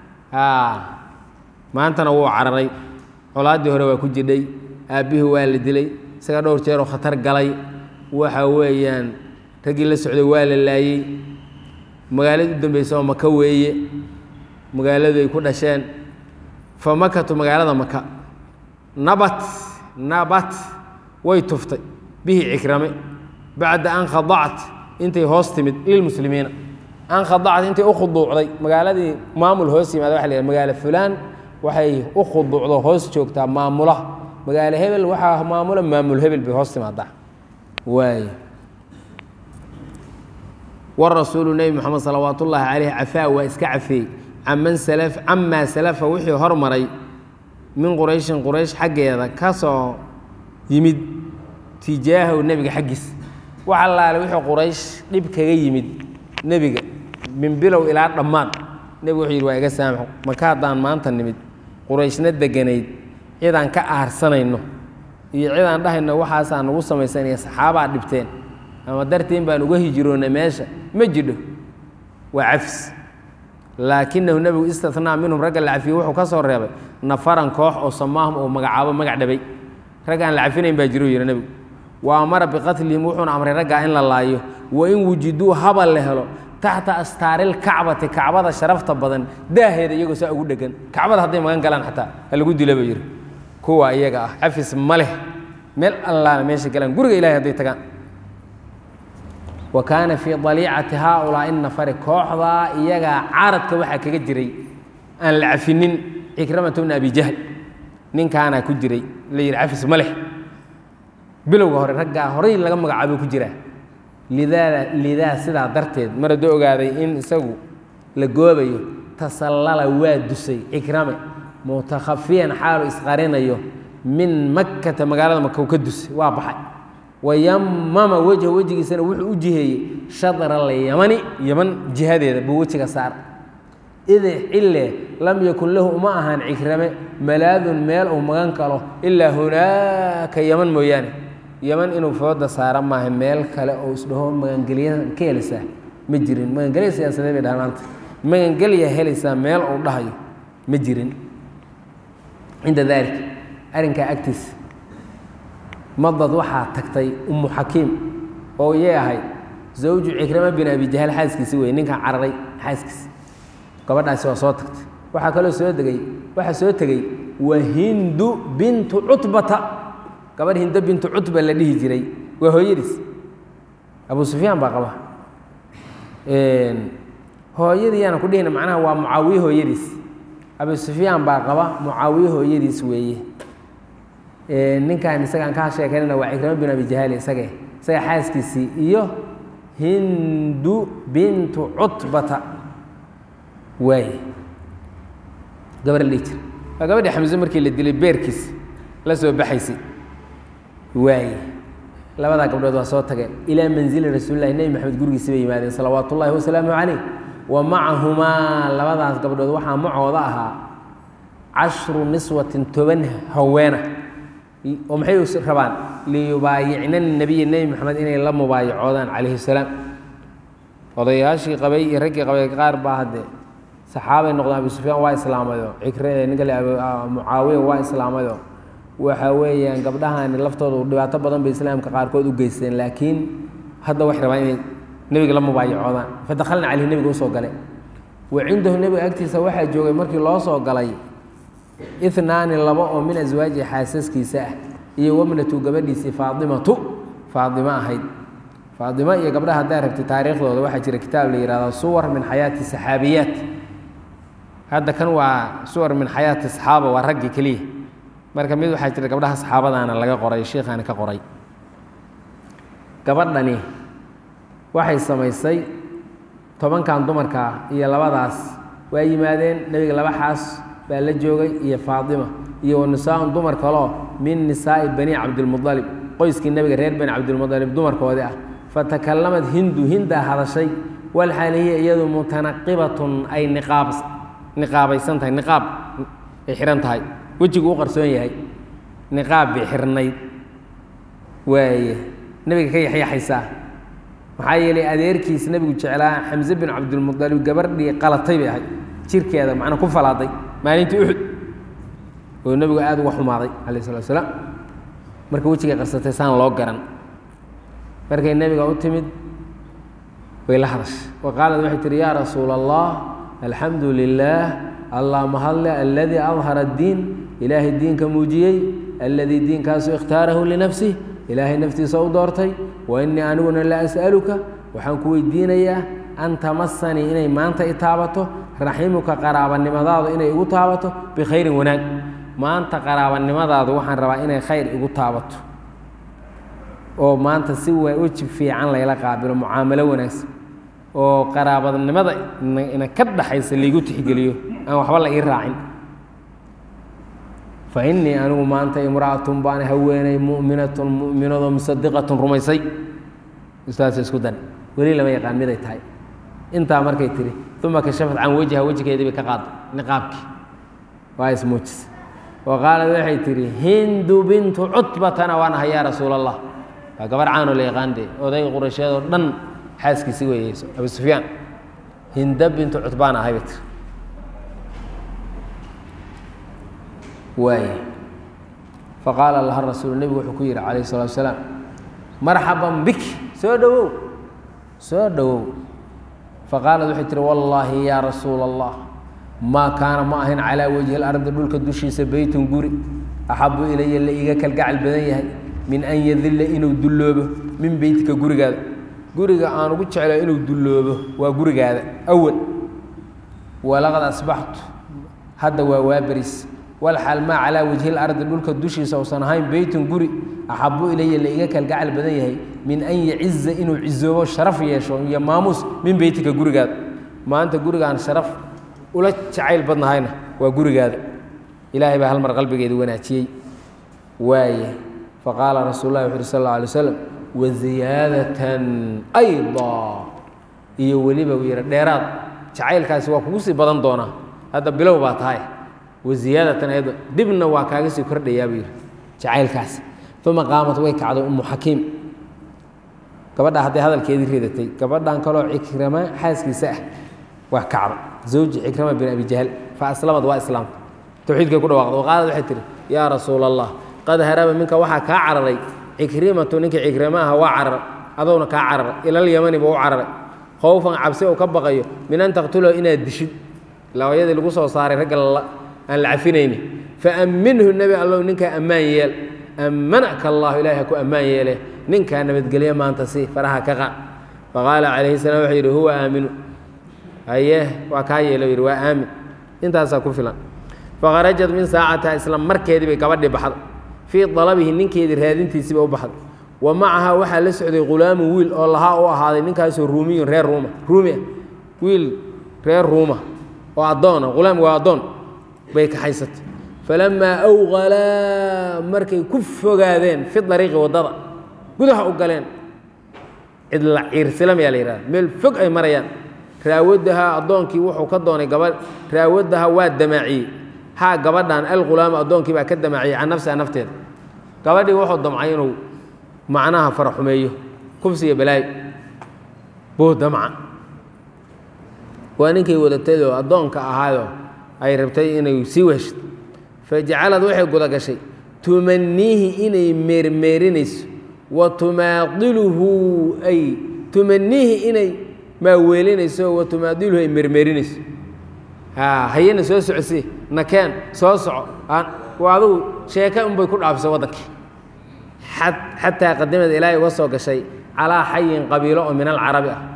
maantana wuu cararay colaaddii hore waa ku jidhay aabbihii waa la dilay isaga dhowr jeeroo khatar galay waxa weeyaan raggii la socday waa la laayey magaalada u dambeysa oo maka weeye magaaladu ay ku dhasheen fa makatu magaalada maka nabat nabat way tuftay bihi cikrame bacda an khadacat intay hoos timid lilmuslimiina an khadacat intay u khuduucday magaaladii maamul hoos yimaada waxa la yidhaha magaalo fulaan waxay u khuduucdo hoos joogtaa maamulaha magaalo hebel waxaa maamula maamul hebel bay hoos timaadaa waay warasuulu nebi moxamed salawaat ullaahi caleyh cafaa waa iska cafeey caman salaf camaa salafa wixii hormaray min qurayshin quraysh xaggeeda ka soo yimid tijaahahu nebiga xaggiis wax allaale wixii quraysh dhib kaga yimid nebiga min bilow ilaa dhammaad nebigu wuxuu yidhi waa iga saamaxo maka haddaan maanta nimid qurayshna deganayd cidaan ka aarsanayno iyo cidaan dhahayno waxaasaa nagu samaysan iyo saxaabaa dhibteen ama dartiin baan uga hijiroona meesha ma jidho waa cafis laakinahu nebigu istathnaa minhum ragga la cafiyey wuxuu ka soo reebay nafaran koox oo samaahum oo magacaabo magac dhabay rag aan la cafinayn baa jiro yidhi nebigu wa amara biqatlihim wuxuuna amray raggaa in la laayo wa in wujiduu haba la helo taxta astaariilkacbati kacbada sharafta badan daaheeda iyagoo saa ugu dhegan kacbada hadday magan galaan xataa ha lagu dila ba yidhi kuwa iyaga ah cafis ma leh meel allaala meesha galaan guriga ilahay hadday tagaan wa kaana fii daliicati haaulaa'i nafari kooxdaa iyagaa caradka waxaa kaga jiray aan la cafinin cikramata bna abi jahl ninkaanaa ku jiray la yidhi cafis ma leh bilowga hore raggaa horay laga magacaabo ku jiraa lidaa lidaa sidaa darteed mar hadduu ogaaday in isagu la goobayo tasallala waa dusay cikrame mutakhafiyan xaalu isqarinayo min makkata magaalada maka u ka dusay waa baxay wayamama wejha wejigiisana wuxuu u jiheeyey shadra alyamani yaman jihadeeda buu wejiga saar id cille lam yakun lahu uma ahaan cikrame malaadun meel uu magan kalo ilaa hunaaka yaman mooyaane yaman inuu fooda saara maaha meel kale oo isdhaho magangelya ka helaysaa ma jirin magangelya siyaasadee bay dhahaan maanta magangelya helaysaa meel uu dhahayo ma jirin cinda dalik arrinkaa agtiisa madad waxaa tagtay ummu xakiim oo iyay ahayd zawju cikrama bin abi jahaal xaaskiisi wey ninkan cararay xaaskiisi gabadhaasi waa soo tagtay waxaa kaloo soo degay waxaa soo tegey wa hindu bintu cutbata gabadh hindo bintu cutba la dhihi jiray waa hooyadiis abu sufyaan baa qaba hooyadii yaana ku dhihina macnaha waa mucaawiye hooyadiis abu sufyaan baa qaba mucaawiye hooyadiis weeye ninkan isagaan kaa sheekeynana waa cikrama bin abi jahaal isage isaga xaaskiisii iyo hindu bintu cutbata waaye gabar la dhihi jira waa gabadhii xamse markii la dilay beerkiis la soo baxaysay waaye labadaa gabdhood waa soo tageen ilaa manzili rasuulilahi nebi maxamed gurigiisi bay yimaadeen salawaatu ullahi wasalaamu calayh wa macahumaa labadaas gabdhood waxaa macooda ahaa cashru niswatin toban haweena oo maxay rabaan liyubaayicna nabiya nebi maxamed inay la mubaayacoodaan calayhi salaam odayaashii qabay iyo raggii qabay qaar baa haddee saxaabay noqdeen abu sufyaan waa islaamayo cikre ninka le mucaawiya waa islaamayo waxa weeyaan gabdhahani laftooda dhibaato badan bay islaamka qaarkood u geysteen laakiin hadda waxay rabaan inay nebiga la mubaayacoodaan fadakhalna caleyhi nebiga usoo gale wa cindahu nebiga agtiisa waxaa joogay markii loo soo galay inaani laba oo min aswaaji xaasaskiisa ah iyo wamnatu gabadhiisii faaimatu faaimo ahayd faaimo iyo gabdhaha haddaa rabtay taariikhdooda waxaa jira kitaab la yihahdo suwar min xayaati saxaabiyaat hadda kan waa suwar min xayaati saxaaba waa raggi keliya marka mid waxaa jira gabdhaha saxaabadaana laga qoray sheikhaani ka qoray gabadhani waxay samaysay tobankan dumarkaa iyo labadaas waa yimaadeen nebiga laba xaas baa la joogay iyo faatima iyo wanisaaun dumar kaloo min nisaa'i bani cabdilmualib qoyskii nebiga reer bani cabdilmualib dumarkoodii ah fatakalamad hindu hindaa hadashay walxaal hiya iyadu mutanaqibatun ay niqaab niqaabaysan tahay niqaab ay xihan tahay wejigu u qarsoon yahay niqaab bay xirnayd waaye nebiga ka yaxyaxaysaa maxaa yeelay adeerkiis nebigu jeclaa xamse bin cabdilmualib gabardhii qalatay bay ahayd jirkeeda macnaa ku falaaday maalintii uxud oo nebigu aada uga xumaaday calayh salatu asalaam marka wejigay qarsatay saan loo garan markay nebiga u timid way la hadashay wa qaalad waxay tihi yaa rasuula allah alxamdu lilaah allah mahadle aladii adhara addiin ilaahay diinka muujiyey alladii diinkaasu ikhtaarahu linafsih ilaahay naftiisa u doortay wa innii aniguna la as'aluka waxaan ku weydiinayaa an tamasanii inay maanta i taabato raximuka qaraabanimadaadu inay igu taabato bikhayrin wanaag maanta qaraabanimadaadu waxaan rabaa inay khayr igu taabato oo maanta si weji fiican layla qaabilo mucaamalo wanaagsan oo qaraabadnimada ina ka dhaxaysa laygu tixgeliyo aan waxba la ii raacin fa innii anigu maanta imra'atun baan haweenay mu'minatun mu'minadoo musadiqatun rumaysay ustaas isku dan weli lama yaqaan miday tahay intaa markay tiri uma kashafad can wejha wejigeedii bay ka qaaday niqaabkii waa ismuujisay wa qaalad waxay tihi hindu bintu cutbatana waan ahay yaa rasuul allah waa gabar caanoo la yaqaan dee odayga quraysheed oo dhan xaaskiisi weeyeyso abu sufyaan hinda bintu cutbaan ahay bay tiri waay faqaala laha rasuul nebigu wuxuu ku yihi calayh الsalatu wasalaam marxaban bik soo dhowow soo dhowow faqaalad waxay tihi wallaahi yaa rasuula allah maa kaana ma ahayn calaa wajhi اlardi dhulka dushiisa beytun guri axabu ilaya la iiga kalgacal badan yahay min an yadilla inuu dulloobo min beytika gurigaada guriga aan ugu jeclaa inuu dulloobo waa gurigaada awal walaqad asbaxtu hadda waa waaberis walxaal maa calaa wajhi lardi dhulka dushiisa uusan ahayn beytun guri axabu ilaya la iga kalgacal badan yahay min an yaciza inuu cizoobo sharaf yeesho iyo maamuus min beytika gurigaada maanta gurigaan sharaf ula jacayl badnahayna waa gurigaada ilaahay baa hal mar qalbigeeda wanaajiyey waaye faqaala rasuul lahi wuxu uhi sal alla alay slam waziyaadatan ayda iyo weliba uu yihi dheeraad jacaylkaasi waa kugu sii badan doonaa hadda bilow baa tahay waziyaadatan ayda dibna waa kaaga sii kordhayaa buu yihi jacaylkaasi uma qaamat way kacday umu xakiim gabadha hadday hadalkeedii ridatay gabadhan kaloo cikrama xaaskiisa ah waa kacday zawji cikrama bin abi jahl fa aslamad waa islaamta towxiidkay ku dhawaqda qaalad waxay tihi yaa rasuula allah qad haraba minka waxaa kaa cararay cikrimatu ninkii cikrima aha waa cararay adowna kaa cararay ilal yamani buu u cararay khowfan cabsi uu ka baqayo min an taqtulahu inaad dishid labayadii lagu soo saaray ragga aan la cafinayni faamminhu nebi allow ninkaa ammaan yeel ammanaka allahu ilahi ha ku ammaan yeele ninkaa nabadgelye maanta si faraha ka qaad faqaala calayhi salaam wuxuu yidhi huwa aaminu haye waa kaa yeelo yidhi waa aamin intaasaa ku filan fakharajat min saacatiha isla markeedii bay gabadhii baxday fii dalabihi ninkeedii raadintiisiiba u baxday wa macahaa waxaa la socday ghulaamu wiil oo lahaa u ahaaday ninkaasoo ruumiyun reer ruuma ruumi ah wiil reer ruuma oo addoona ghulaam waa addoon bay kaxaysatay falamaa awqalaa markay ku fogaadeen fi dariiqi waddada gudaha u galeen cidla ciirsilam yaa la yihahda meel fog ay marayaan raawadahaa addoonkii wuxuu ka doonay gabadh raawadaha waa damaaciyey haa gabadhan alghulaamu addoonkii baa ka damaaciyey can nafsiha nafteeda gabadhii wuxuu damcay inuu macnaha faraxumeeyo kubsiga balaayo buu damca waa ninkay wadatayoo addoonka ahaayoo ay rabtay inay sii weheshto fajacalad waxay guda gashay tumaniihi inay meermeerinayso wa tumaadiluhu ay tumaniihi inay maaweelinayso wa tumaadiluhu ay meermeerinayso hayana soo socosii nakeen soo soco waa adugu sheeke unbay ku dhaafisay waddankii xataa qadimad ilaahay uga soo gashay calaa xayin qabiilo oo min alcarabi ah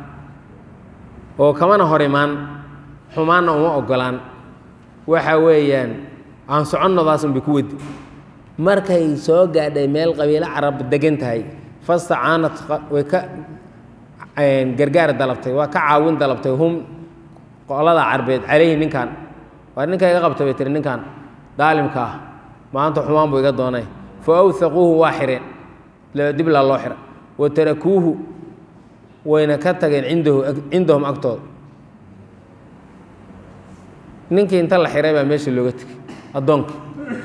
oo kamana hor imaan xumaanna uma ogolaan waxa weeyaan aan soconnadaas unbay ku wadi markay soo gaadhay meel qabiilo carab degan tahay fastacaanad way ka gargaar dalabtay waa ka caawin dalabtay hum qolada carbeed calayhi ninkan waa ninka iga qabta bay tiri ninkan daalimka ah maanta xumaan buu iga doonay fa awhaquuhu waa xireen diblaa loo xira wa tarakuuhu wayna ka tageen cindahu cindahum agtooda ninkii inta la xiray baa meesha looga tegey addoonka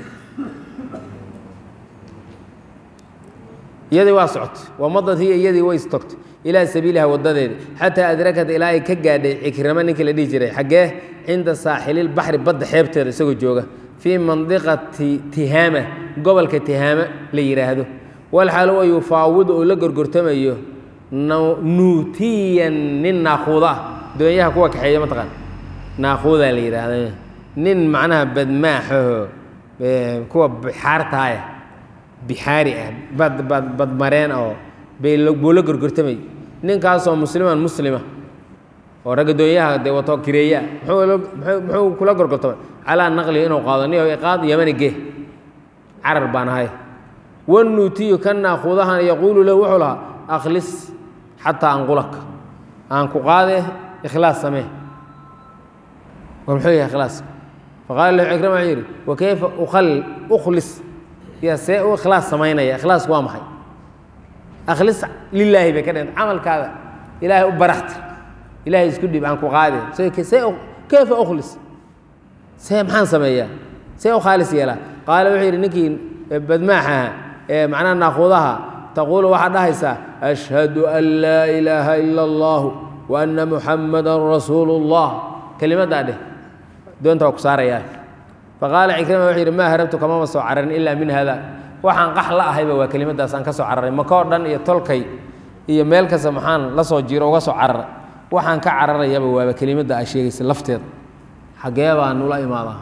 iyadii waa socotay wamadad hiya iyadii way istogtay ilaa sabiiliha wadadeeda xataa adrakat ilaa ay ka gaadhay cikrama ninkii la dhihi jiray xaggee cinda saaxililbaxri badda xeebteeda isagoo jooga fii mandiqati tihaama gobolka tihaama la yidhaahdo walxaal wa yufaawidu oo la gorgortamayo nuutiyan nin naakuuda ah doonyaha kuwa kaxeeya mataqaan naakuudaa la yidhaahda nin macnaha badmaaxaho kuwa bixaartaaya bixaari ah bad bad badmareen oo bay buu la gorgortamay ninkaasoo musliman muslima oo ragga doonyaha dee wato kireeyaa muxuu kula gorgortamay calaa naqlihi inuu qaado ni iqaad yamani geh carar baan ahay wanuutiyu ka naakuudahan yaquulu lahu wuxuu lahaa akhlis xataa anqulaka aan ku qaade ikhlaas samee war muxuu yahay ikhlaas faqaala lahu cikrima wuxuu yidhi wa kayfa ukhal ukhlis yaa see u ikhlaas samaynaya ikhlaasku waa maxay akhlis lilaahi bay ka dhiganta camalkaada ilaahay u baraxtir ilaahay isku dhib aan ku qaade see kayfa ukhlis see maxaan sameeyaa see u khaalis yeelaa qaala wuxuu yidhi ninkii badmaaxaha ee macnaha naaquudaha taquulu waxaad dhahaysaa ashhadu an laa ilaaha ila allahu wa anna muxamadan rasuulu اllah kelimaddaa dheh doonta waa ku saarayaa faqaala cikrima wuxuu yidhi maa harabtu kamama soo cararin ilaa min hada waxaan qax la ahayba waa kelimadaas aan ka soo cararay makoo dhan iyo tolkay iyo meel kasta maxaan la soo jiro uga soo cararay waxaan ka cararayaba waaba kelimadda aa sheegaysa lafteeda xaggee baa nula imaadaa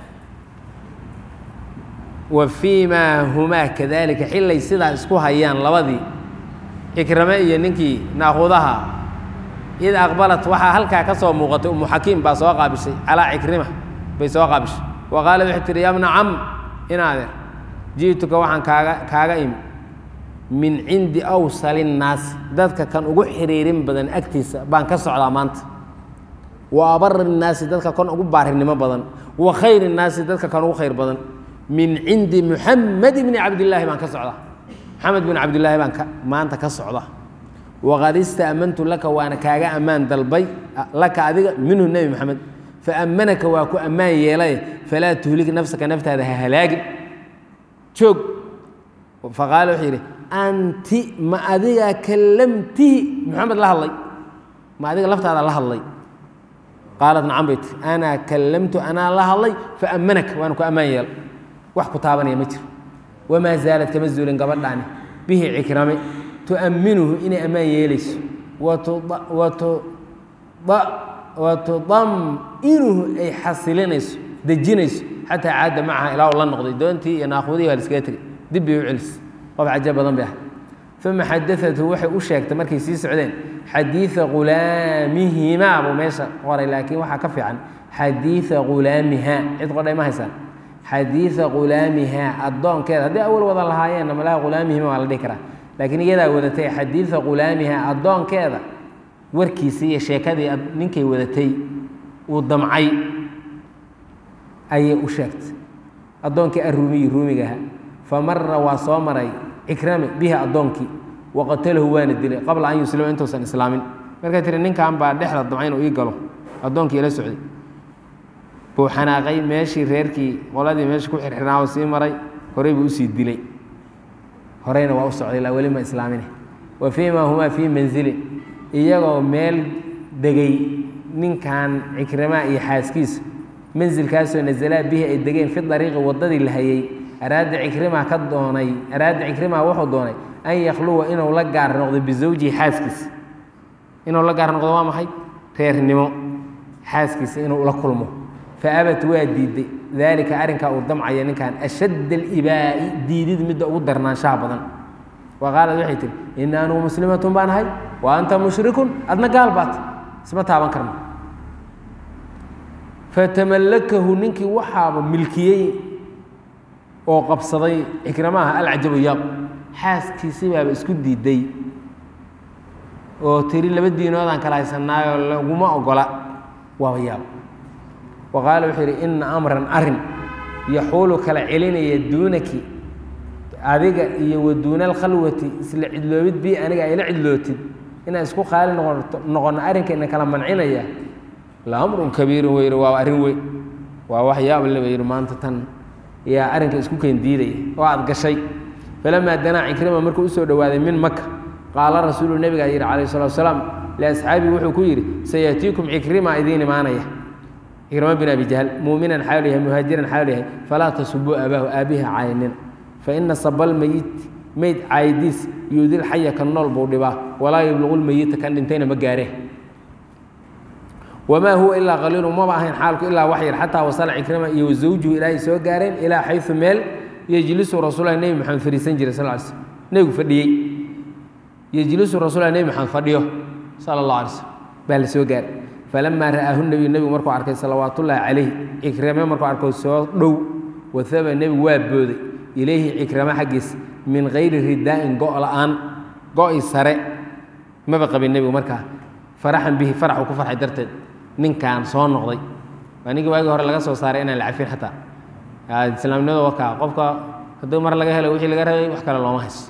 wa fii maa humaa kadalika xillay sidaa isku hayaan labadii cikrame iyo ninkii naaquudaha id aqbalat waxaa halkaa ka soo muuqatay umu xakiim baa soo qaabishay calaa cikrima bay soo qaabishay wa qaalad waxay tihi yabna cam inaadeer ji'tuka waxaan kaaga kaaga imi min cindi awsali nnaasi dadka kan ugu xiriirin badan agtiisa baan ka socdaa maanta wa abari nnaasi dadka kan ugu baarinimo badan wa khayri nnaasi dadka kan ugu khayr badan min cindi muxamed bni cabdillaahi baan ka socdaa maxamed bin cabdillaahi baan maanta ka socda waqad ista'mantu laka waana kaaga ammaan dalbay laka adiga minhu nebi maxamed faammanaka waa ku ammaan yeelay falaa tuhlik nafsaka naftaada ha halaagin joog faqaala wuxuu yidhi anti ma adiga kallamtihi maxamed la hadlay ma adiga laftaada la hadlay qaalat nacam bay tiri anaa kallamtu anaa la hadlay faammanaka waana ku ammaan yeelay wax ku taabanaya ma jiro wamaa zaalad kama zuulin gabadhaani bihi cikrame tu'amminuhu inay ammaan yeelayso watudam'inuhu ay xasilinayso dejinayso xataa caada macaha ilaa uu la noqday doontii iyo naaquudihii waa liskaga tegay dib bay u celisay qof caja badan bay ahay uma xadaatu waxay u sheegtay markay sii socdeen xadiida ghulaamihimaa buu meesha qoray laakiin waxaa ka fiican xadiida ghulaamihaa cid qodhay ma haysaan xadiida ghulaamihaa addoonkeeda hadday awal wada lahaayeenna malaha ghulaamihima waa la dhihi karaa laakiin iyadaa wadatay xadiida ghulaamihaa addoonkeeda warkiisii iyo sheekadii ninkay wadatay uu damcay ayay u sheegtay addoonkii arruumiyi ruumigaha fa mara waa soo maray cikrame bihi addoonkii waqatalahu waana dilay qabla an yuslima intuusan islaamin markay tiri ninkan baa dhexda damca inuu ii galo addoonkii ila socday buu xanaaqay meeshii reerkii qoladii meesha ku xirxirnaa sii maray horey buu usii dilay horeyna waa u socday ilaa weli ma islaamine wa fii ma humaa fii manzilin iyagoo meel degay ninkan cikramaa iyo xaaskiisa mansilkaasoo nazalaa bihi ay degeen fi dariiqi waddadii la hayay araada cikrima ka doonay araada cikrima wuxuu doonay an yakhluwa inuu la gaar noqdo bisawjihi xaaskiisa inuu la gaar noqdo waa maxay reernimo xaaskiisa inuu la kulmo faabat waa diiday daalika arrinkaa uu damcaya ninkan ashadd alibaa'i diidid midda ugu darnaanshaha badan wa qaalad waxay tihi ina anugu muslimatun baan ahay wa anta mushrikun adna gaal baat isma taaban karno fatamallakahu ninkii waxaaba milkiyey oo qabsaday cikramaha alcajabu yaab xaaskiisi baaba isku diiday oo tiri laba diinoodaan kala haysanaayoo laguma ogola waaba yaab wa qaala wuxuu yidhi ina amran arin yaxuulu kala celinaya duunaki adiga iyo wa duuna alkhalwati isla cidloobid bii aniga ayla cidlootid inaan isku qaali noqoto noqono arrinkayna kala mancinaya la amrun kabiirun wey waa arrin weyn waa wax yaab le ba yidhi maanta tan yaa arrinka isku keen diidaya oo aad gashay falamaa danaa cikrima markuu usoo dhowaaday min maka qaala rasuulu nebigaa yidhi calayh salatu wasalaam liasxaabii wuxuu ku yidhi sayaatiikum cikrima idiin imaanaya cikrima bin abi jahl muuminan xaal yahay muhaajiran xaal yahay falaa tasubuu aabaahu aabiha caynina faina sabal meyit meyd caayidiis yuudil xaya kan nool buu dhibaa walaa yubluqu lmeyita kan dhintayna ma gaaree wamaa huwa ilaa qaliilu maba ahayn xaalku ilaa wax yar xataa wasala cikrima iyo wasawjuhu ilaahay soo gaareen ilaa xayu meel yejlisu rasuulahi nebi maxamed fadhiisan jiray sal l slm nebigu fadhiyey yejlisu rasuulahi nebi maxamed fadhiyo sala allah alay slm baa la soo gaaray falamaa ra'aahu nebiyu nebigu markuu arkay salawaatullaahi calayh cikrame markuu arkay soo dhow wahaba nebigu waa booday ilayhi cikrame xaggiisa min kayri ridaa'in go' la'aan go'i sare maba qabin nebigu markaa faraxan bihi faraxuu ku farxay darteed ninkaan soo noqday waa ninkii waagii hore laga soo saaray inaan la cafin xataa islaamnimada wakaa qofka hadduu mar laga helo wixii laga rabay wax kale looma haysto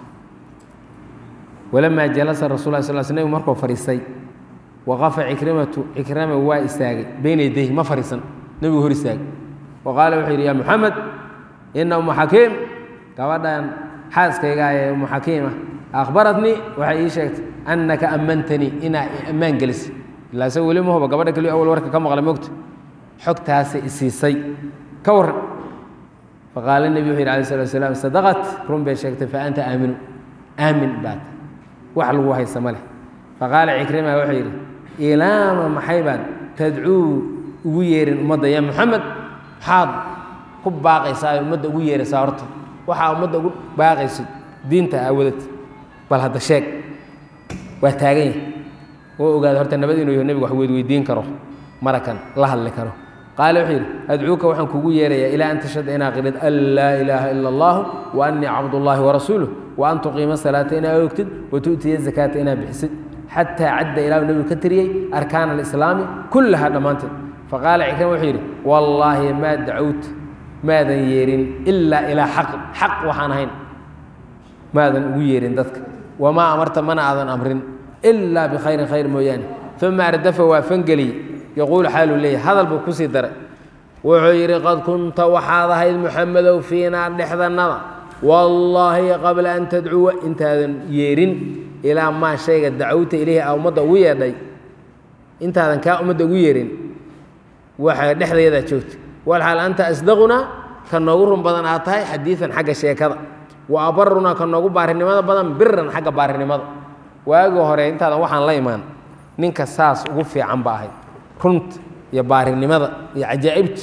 walamaa jalasa rasul lah sal sl nebigu markuu fadhiistay waqafa cikrimatu cikrama waa istaagay beyna yadayhi ma fadhiisan nebigu hor istaagay wa qaala wuxuu yidhi yaa muxamed ina umu xakiim gabadhan xaaskayga ee umu xakiima akhbaratnii waxay ii sheegtay annaka ammantanii inaa ammaan gelisay ilaa se weli mahuba gabadha keliyo awal warka ka maqlay mogta xogtaasay isiisay ka warran faqaala nebi wuxu yidhi alay slat slam sadaqat run bay sheegtay fa anta aaminu aamin baad wax lagu haysa ma leh faqaala cikrima wuxuu yidhi ilaama maxay baad tadcuu ugu yeerin ummadda yaa muxamed maxaad ku baaqaysaa ummadda ugu yeeraysaa horta waxaa ummadda ugu baaqaysid diinta aawadad bal hadda sheeg waa taagan yahay oo ogaada horta nabad inuu yaho nebigu wax weydweydiin karo marakan la hadli karo qaale wuxuu yidhi adcuuka waxaan kugu yeerayaa ilaa an tashhada inaa qidhid an laa ilaaha ila allahu wa annii cabdullaahi warasuuluh wa an tuqiima salaata inaa oogtid wa tu'tiya zakaata inaa bixisid xataa cadda ilaahu nebigu ka tiriyey arkaana alislaami kullaha dhammaanteed faqaala cikrima wuxuu yidhi wallaahi maa dacowta maadan yeerin ilaa ilaa xaqin xaq waxaan ahayn maadan ugu yeerin dadka wamaa amarta mana aadan amrin ilaa bikhayrin khayr mooyaane uma ardafa waa fangeliyey yaquulu xaaluu leeyahy hadal buu kusii daray wuxuu yidhi qad kunta waxaad ahayd muxamedow fiinaa dhexdannada wallaahi qabla an tadcuwa intaadan yeerin ilaa maa shayga dacowta ileyhi a ummadda ugu yeedhay intaadan kaa ummadda ugu yeerin waxa dhexdayadaa joogta walxaal anta asdaqunaa ka noogu run badan aad tahay xadiidan xagga sheekada wa abarunaa ka noogu baarinimada badan biran xagga baarinimada waagii hore intaadan waxaan la imaan ninka saas ugu fiican ba ahayd runta iyo baarinimada iyo cajaa'ibta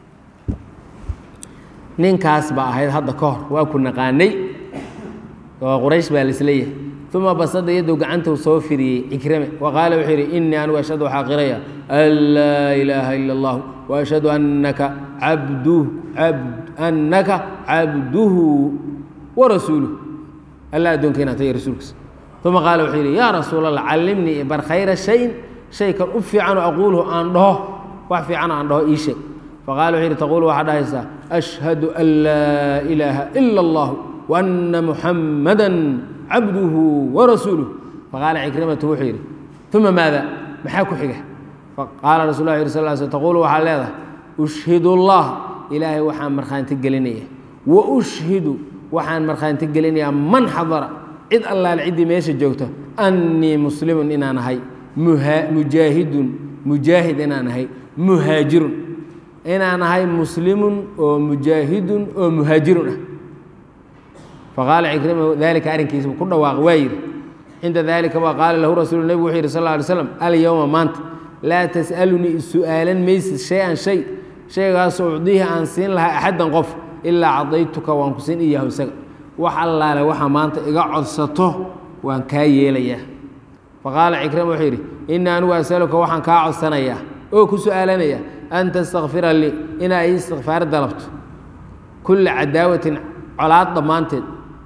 ninkaas ba ahayd hadda ka hor waa ku naqaanay oo quraysh baa laisleeyahay uma basada yadow gacantuu soo firiyey cikrame wa qaala wuxuu yidhi inii anigu ashhadu waxaa qiraya an laa ilaaha ila اllah waashhadu annaka abduh annaka cabduhu warasuuluh alla addoonka inaad tahay rasuulkiisa uma qaala wuxuu yidhi yaa rasuul allah callimnii bar khayra shayin shay kan u fiicanoo aquuluhu aan dhaho wax fiicanoo aan dhaho ii sheeg faqala wuxuu yidhi taquulu waxaad dhahaysaa ashhadu an laa ilaaha ila اllah waana muxamada cabduhu warasuuluh faqaala cikrimatu wuxuu yidhi uma maada maxaa ku xiga faqaala rasul lah yiri sal sl taquulu waxaad leedahay ushhidu اllah ilaahay waxaan markhaanti gelinaya wa ushhidu waxaan markhaanti gelinayaa man xadara cid allaale ciddii meesha joogto annii muslimun inaan ahay mujaahidun mujaahid inaan ahay muhaajirun inaan ahay muslimun oo mujaahidun oo muhaajirun ah faqaala cikrima dalika arrinkiisa ku dhawaaq waa yidhi cinda dalika waa qaala lahu rasuulu nebigu wuxuu yidhi sal lla alay slam alyowma maanta laa tas'alunii is-su'aalan maysid shay-an shay shaygaasoo ucdiihi aan siin lahaa axaddan qof ilaa cadaytuka waan ku siin iyahu isaga wax allaale waxa maanta iga codsato waan kaa yeelayaa faqaala cikrima wuxuu yidhi inii anigu asaluka waxaan kaa codsanayaa oo ku su'aalanayaa an tastakfira lii inaa ii istikfaar dalabto kulla cadaawatin colaad dhammaanteed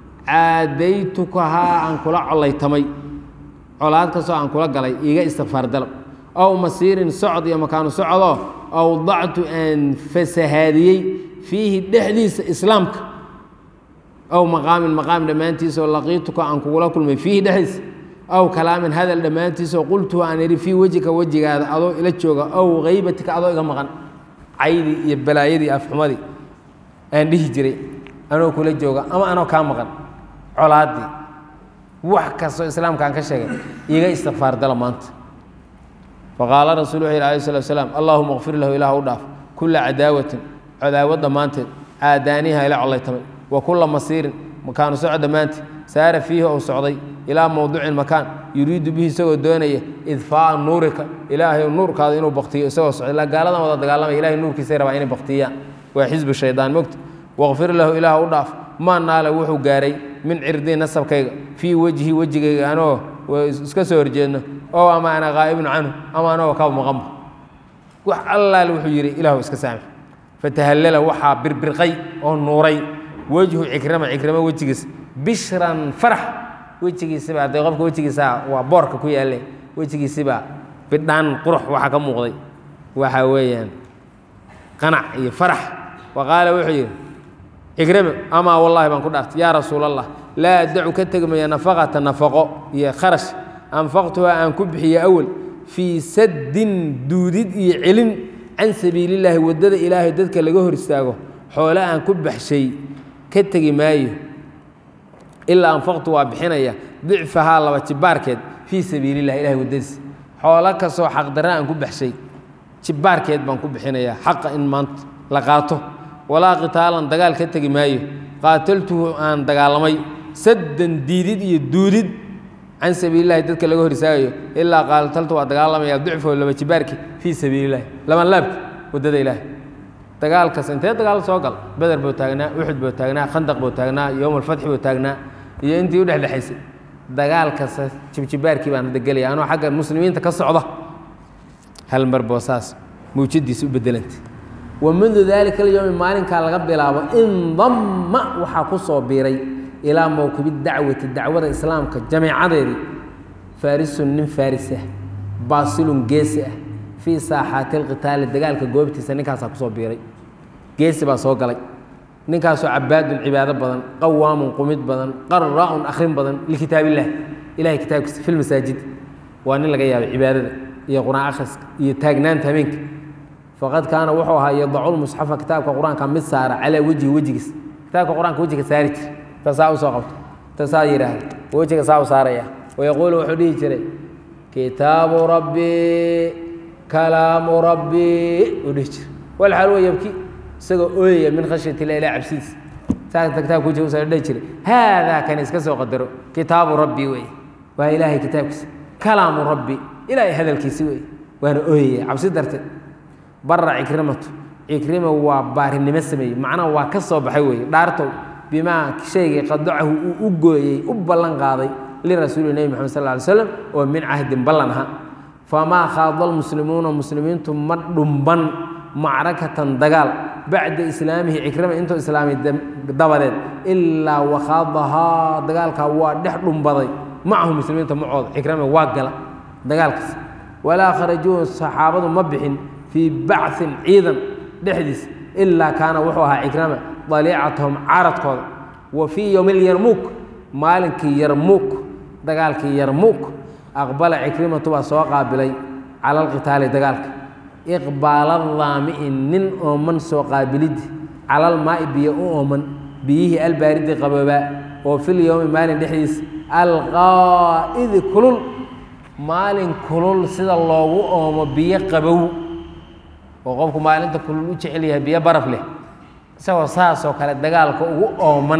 caadaytukahaa aan kula collaytamay colaad kastoo aan kula galay iiga istikfaar dalab ow masiirin socod iyo makaanu socodoo awdactu aan fasahaadiyey fiihi dhexdiisa islaamka aw maqaamin maqaam dhammaantiisaoo laqiituka aan kugula kulmay fiihi dhexdiisa aw kalaamin hadal dhammaantiisoo qultuhu aan idhi fii wejika wejigaada adoo ila jooga aw haybatika adoo iga maqan caydii iyo balaayadii afxumadii aan dhihi jiray anoo kula jooga ama anoo kaa maqan colaaddii wax kastoo islaamka aan ka sheegay iga istikfaar dala maanta faqaala rasul wuxu yhi alay slat slaam allahuma kfir lahu ilaah u dhaaf kulla cadaawatin cadaawad dhammaanteed caadaaniha ila collaytamay wa kulla masiirin makaanu soco dhammaanteed saara fiihi ou socday ilaa mowducin makaan yuriidu bihi isagoo doonaya idfaaa nuurika ilaahay nuurkaada inuu baktiyo isagoo socday ilaa gaaladan wada dagaalamaya ilahay nuurkiisay rabaa inay baktiyaan waa xisbu shaydaan mogta waqfir lahu ilaah u dhaaf maa naala wuxuu gaaray min cirdii nasabkayga fii wejhi wejigayga anoo iska soo horjeedno oo ama ana qaa'ibun canhu ama anagoo ka maqanba wax allaale wuxuu yidhi ilaahu iska saamix fatahallala waxaa birbirqay oo nuuray wejhu cikrama cikrama wejigiisa bishran farax wejigiisibaa dee qofka wejigiisa waa boorka ku yaalle wejigiisibaa bidhaan qurux waxaa ka muuqday waxa weeyaan qanac iyo farax wa qaala wuxuu yidhi cikrima amaa wallahi baan ku dhaartay yaa rasuul allah laa addacu ka tegmaya nafaqata nafaqo iyo kharash anfaqtuhaa aan ku bixiyo awel fii saddin duudid iyo celin can sabiilillaahi waddada ilaahay dadka laga hor istaago xoole aan ku baxshay ka tegi maayo ilaa anfaqtu waa bixinaya dicfahaa laba jibaarkeed fii sabiilillahi ilahay waddadiisa xoolo kastoo xaqdarra aan ku baxshay jibaarkeed baan ku bixinayaa xaqa in maanta la qaato walaa qitaalan dagaal ka tegi maayo qaataltuhu aan dagaalamay saddan diidid iyo duudid can sabiilillahi dadka laga hor istaagayo ilaa qaataltu waa dagaalamaya dicfahu laba jibaarki fii sabiilillahi laban laabki waddada ilaahay dagaalkas intee dagaal soo gal beder buu taagnaa uxud buu taagnaa khandaq buu taagnaa yowm alfatxi buu taagnaa iyo intii udhexdhexaysay dagaalkasa jibjibaarkii baan hadda gelaya anoo xagga muslimiinta ka socda hal mar boo saas mawjadiisa u bedelantay wa mundu daalika alyowmi maalinkaa laga bilaabo indamma waxaa ku soo biiray ilaa mowkibi dacwati dacwada islaamka jamiicadeedii faarisun nin faarisah baasilun geesi ah fii saaxaati alqitaali dagaalka goobtiisa ninkaasaa kusoo biiray geesi baa soo galay ninkaasoo cabaadun cibaado badan qawaamun qumid badan qara'un akhrin badan likitaab illah ilahay kitaabkiisa fi lmasaajid waa nin laga yaabay cibaadada iyo qur-aan akhriska iyo taagnaanta habeenka faqad kaana wuxuu ahaa yadaculmusxafa kitaabka qur-aanka mid saara calaa wejhi wejigiis kitaabka qur-aanka wejiga saari jir tasaa usoo qabto tasaa yidhaahda wejiga saa u saaraya wayaquulu wuxuu dhihi jiray kitaabu rabbii kalaamu rabbii uu dhihi jira walxaal wa yabki isagoo ooyaya min khashyati illah ilah cabsidiisa saasa kitaabka wejiga usaa dhihi jiray haadaa kan iska soo qadaro kitaabu rabbii wey waa ilaahay kitaabkiisa kalaamu rabbi ilaahay hadalkiisi wey waana ooyaya cabsi darteed bara cikrimatu cikrima waa baarinimo sameeyey macnaha waa ka soo baxay weeye dhaartow bimaa shaygay qadacahu uu u gooyey u ballan qaaday lirasuuli nebi moxamed sal ly slam oo min cahdin ballan aha famaa khaada almuslimuuna muslimiintu ma dhumban macrakatan dagaal bacda islaamihi cikrima intuu islaamay dabadeed ilaa wakhaadahaa dagaalkaa waa dhex dhumbaday macahu muslimiinta macooda cikrima waa gala dagaalkaas walaa kharajuu saxaabadu ma bixin fii bacin ciidan dhexdiis ilaa kaana wuxuu ahaa cikrama daliicatahum caradkooda wa fii yowmi lyarmuuk maalinkii yarmuuk dagaalkii yarmuuk aqbala cikrimatu baa soo qaabilay cala alqitaali dagaalka iqbaala daami'i nin ooman soo qaabiliddi calalmaa'i biyo u ooman biyihii albaaridi qaboobaa oo fil yowmi maalin dhexdiis alqaa'idi kulul maalin kulul sida loogu oomo biyo qabow oo qofku maalinta kulul u jecel yahay biyo baraf leh isagoo saasoo kale dagaalka ugu ooman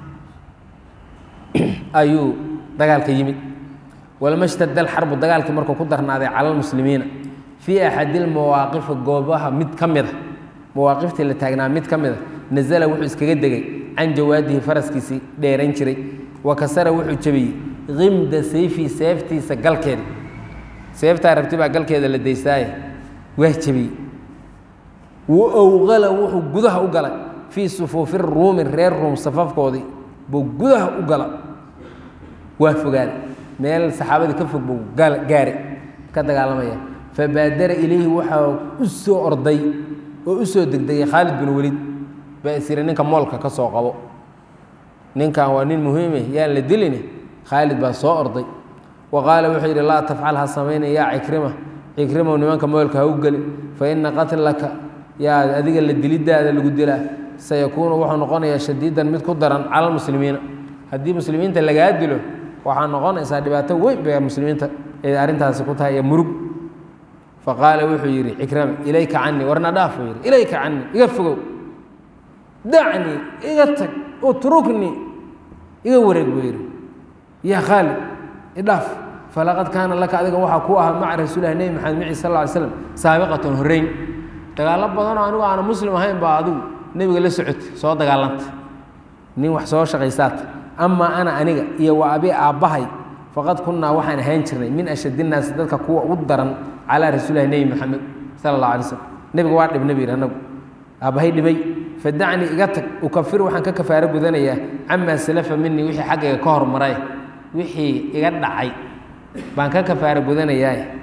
ayuu dagaalka yimid walama shtadda alxarbu dagaalkii markuu ku darnaaday cala almuslimiina fii axadi lmawaaqifi goobaha mid ka mida mawaaqiftii la taagnaa mid ka mida nazala wuxuu iskaga degay can jawaadihi faraskiisii dheeran jiray wa kasara wuxuu jebiyey qimda sayfii seeftiisa galkeeda seeftaa rabti baa galkeeda la daystaaye waa jebiyey wa owqala wuxuu gudaha u galay fii sufuufi ruumi reer ruum safafkoodii buu gudaha u gala waa fogaaday meel saxaabadii ka fog buu gaari ka dagaalamaya fabaadara ilayhi waxaa u soo orday oo u soo degdegay khaalid bin welid baa isiri ninka moolka ka soo qabo ninkan waa nin muhiime yaan la diline khaalid baa soo orday wa qaala wuxuu yidhi laa tafcal ha samayna yaa cikrima cikrimow nimanka moolka ha u geli fa ina qatlaka yaa adiga la dilidaada lagu dilaa sayakuunu wuxuu noqonayaa shadiidan mid ku daran cala almuslimiina haddii muslimiinta lagaa dilo waxaa noqonaysaa dhibaato weyn bay muslimiinta ay arrintaasi ku tahay iyo murug faqaala wuxuu yidhi cikrama ilayka canii warna dhaaf buu yidhi ilayka canii iga fogow dacnii iga tag utruknii iga wareeg buu yidhi yaa khaalid idhaaf falaqad kaana laka adiga waxaa ku ahaa maca rasuulilah nebi maxamed mici sal lla ly slam saabiqatan horreyn dagaallo badanoo anigu aana muslim ahayn baa adigu nebiga la socotay soo dagaalanta nin wax soo shaqaysaata amaa ana aniga iyo waa abi aabbahay faqad kunnaa waxaan ahaan jirnay min ashad innaasi dadka kuwa ugu daran calaa rasuulilahi nebi maxamed sala allah alay slam nebiga waa dhibna bu yidhi anagu aabbahay dhibay fadacnii iga tag ukafir waxaan ka kafaaro gudanayaa camaa salafa minii wixii xaggayga ka hormaray wixii iga dhacay baan ka kafaaro gudanayaa ka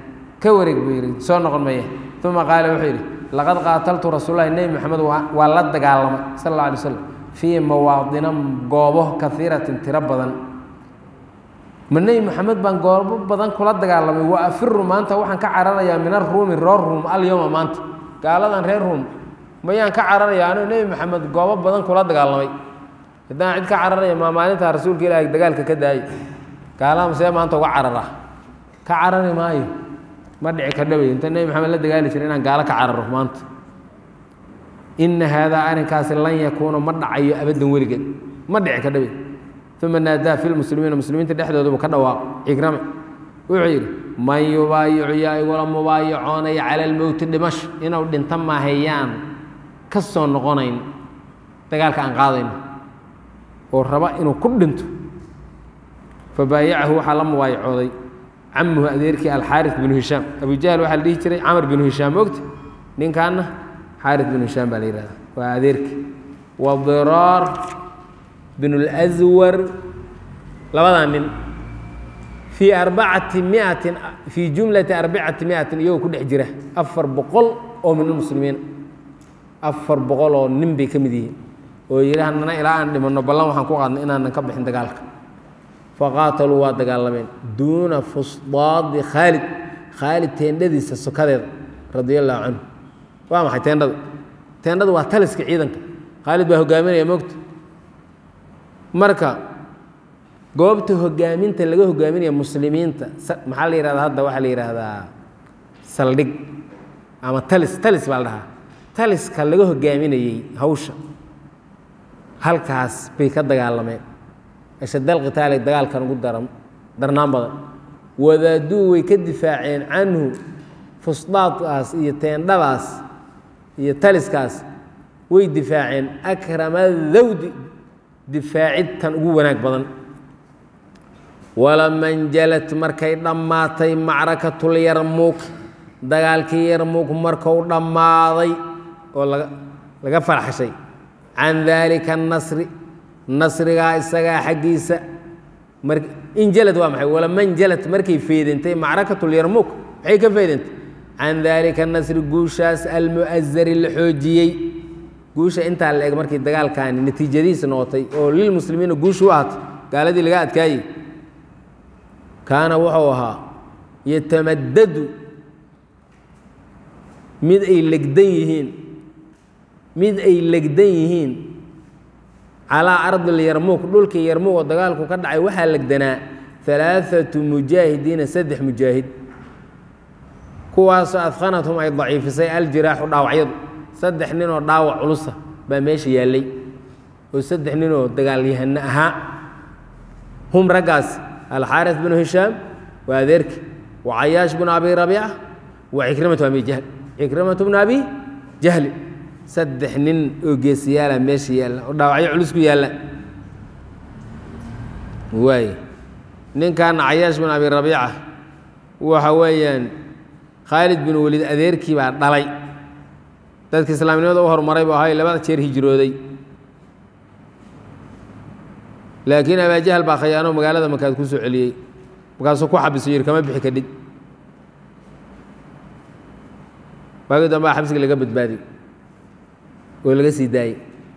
ka wareeg buu yidhi soo noqon maya uma qaala wuxuu yidhi laqad qaataltu rasuulahi nebi moxamed waa la dagaalamay sal alla alay slam fii mawaadina goobo kaiiratin tiro badan ma nebi moxamed baan goobo badan kula dagaalamay wa afiru maanta waxaan ka cararayaa min aruumi reer ruum alyowma maanta gaaladan reer ruum mayaan ka cararaya anuu nebi moxamed goobo badan kula dagaalamay haddaan cid ka cararaya maa maalintaa rasuulka ilaahay dagaalka ka daayay gaalaha masee maanta uga carara ka carari maayo ma dhici kadhabay inta nebi maxamed la dagaali jira inaan gaalo ka cararo maanta ina haadaa arrinkaasi lan yakuuna ma dhacayo abaddan weligeed ma dhici kadhabay uma naadaa fi lmuslimiina muslimiinta dhexdoodubu ka dhawaaq cigrame wuxuu yidhi man yubaayicu yaa igula mubaayacoonaya cala almowti dhimash inuu dhinto maahayaan ka soo noqonayn dagaalka aan qaadayno oo raba inuu ku dhinto fabaayacahu waxaa la mubaayacooday camuhu adeerkii alxaari binu hishaam abu jahl waxaa la dhihi jiray camar binu hishaam mogta ninkaana xaari binu hishaam baa la yihahda waa adeerkii wadiraar bin اlأswar labadaa nin fii arbacati miatin fii jumlati arbacati miatin iyagoo ku dhex jira afar boqol oo min almuslimiin afar boqol oo nin bay ka mid yihiin oo yidhi hanana ilaa aan dhimanno ballan waxaan ku qaadnay inaanan ka bixin dagaalka faqaataluu waa dagaalameen duuna fusdaadi khaalid khaalid teendhadiisa sokadeeda radia allahu canhu waa maxay teendhada teendhada waa taliska ciidanka khaalid baa hogaaminaya mogta marka goobta hogaaminta laga hogaaminaya muslimiinta maxaa la yihahdaa hadda waxaa la yidhaahdaa saldhig ama talis talis baa la dhahaa taliska laga hogaaminayey hawsha halkaas bay ka dagaalameen ashadal qitaali dagaalkan ugu daran darnaan badan wadaaduu way ka difaaceen canhu fusdaadkaas iyo teendhadaas iyo taliskaas way difaaceen akrama dawdi difaacid tan ugu wanaag badan walama njalad markay dhammaatay macrakatul yarmuuk dagaalkii yarmuuk markuu dhammaaday oo laga laga farxashay can daalika anasri nasrigaa isagaa xaggiisa mar injalad waa maxay walama njalad markay feedentay macrakatul yarmuuk maxay ka feedentay can daalika nasri guushaas almu'asari la xoojiyey guusha intaa la eg markii dagaalkaani natiijadiisa noqotay oo lilmuslimiina guushu u ahatay gaaladii laga adkaayey kaana wuxuu ahaa yatamadadu mid ay legdan yihiin mid ay legdan yihiin calaa ardil yarmuuk dhulkii yarmuuk oo dagaalku ka dhacay waxaa legdanaa alaaatu mujaahidiina saddex mujaahid kuwaasoo adkhanathum ay daciifisay aljiraaxu dhaawacyadu saddex ninoo dhaawac culusa baa meesha yaallay oo saddex ninoo dagaalyahano ahaa hum raggaas alxaaris binu hishaam waa adeerki wa cayaash binu abi rabiica wa cikrimatu abi jahl cikrimatu bnu abi jahli saddex nin oo geesiyaala meesha yaalla oo dhaawacyo culus ku yaalla waay ninkan cayaash bin abi rabiica waxa weeyaan khaalid bin weliid adeerkii baa dhalay dadka islaamnimada u horumaray buu ahay labada jeer hijrooday laakiin abaajahal baa khayaano magaalada markaad ku soo celiyey markaasuu ku xabiso yidhi kama bixi kadhid waagii dambaa xabsiga laga badbaadiy oo laga sii daayey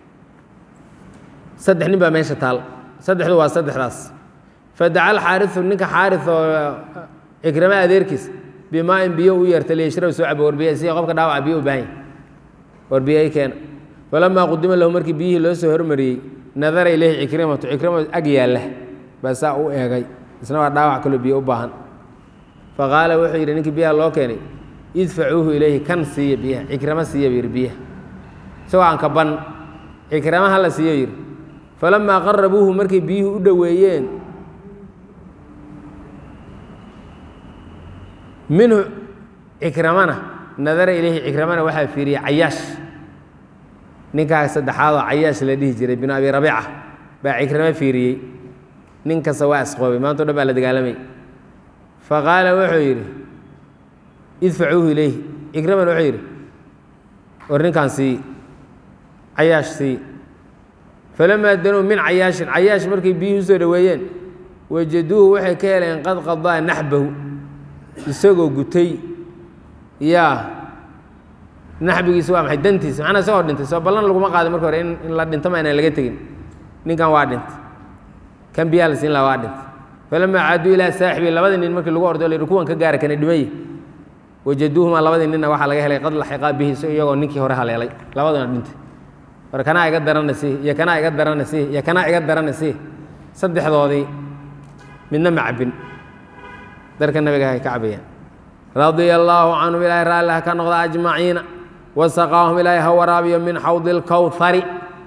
saddex nin baa meesha taal saddexdu waa saddexdaas fadaca alxaariu ninka xaari oo cikrama adeerkiis bimaa-in biyo u yeerta liyashrab soo cabo warbiya si qofka dhaawaca biyo u baahan yahy warbiyay keena falamaa qudima lahu markii biyihii loo soo hormariyey nadara ileyhi cikrimatu cikrimatu ag yaalla baa saa u eegay isna waa dhaawac kaloo biyo u baahan faqaala wuxuu yidhi ninkii biyaha loo keenay idfacuuhu ilayhi kan siiya biyaha cikrama siiya buu yidhi biyaha isagoo aan ka ban cikrama hala siiyo yidhi falamaa qarabuuhu markay biyuhu u dhoweeyeen minhu cikramana nadara ilayhi cikramana waxaa fiiriyey cayaash ninkaas saddexaadoo cayaash la dhihi jiray binu abi rabiica baa cikramo fiiriyey nin kasta waa isqoobay maantao dhan baa la dagaalamay faqaala wuxuu yidhi idfacuuhu ilayhi cikramana wuxuu yidhi war ninkaan sii cayaash sii falamaa danuu min cayaashin cayaash markay biyuhu usoo dhoweeyeen wajaduuhu waxay ka heleen qad qadaa naxbahu isagoo gutay yaa naxbigiisa waa maxay dantiisa macnaa isagoo dhintay soo ballan laguma qaadin marka hore in in la dhinto ma inaan laga tegin ninkan waa dhintay kan biyaa la siin laha waa dhintay falamaa caaduu ilaa saaxibi labadii nin markii lagu ordo la yidhi kuwan ka gaara kana dhimay wajaduuhumaa labadii ninna waxaa laga helay qad laxiqaa bihi so iyagoo ninkii hore haleelay labaduna dhintay war kanaa iga darana sii iyo kanaa iga darana sii iyo kanaa iga darana sii saddexdoodii midna ma cabbin darka nabiga hay ka cabayaan radia allaahu canhum ilaahay raalli ha ka noqda ajmaciina wasaqaahum ilaahay ha waraabiyo min xawdi اlkowhari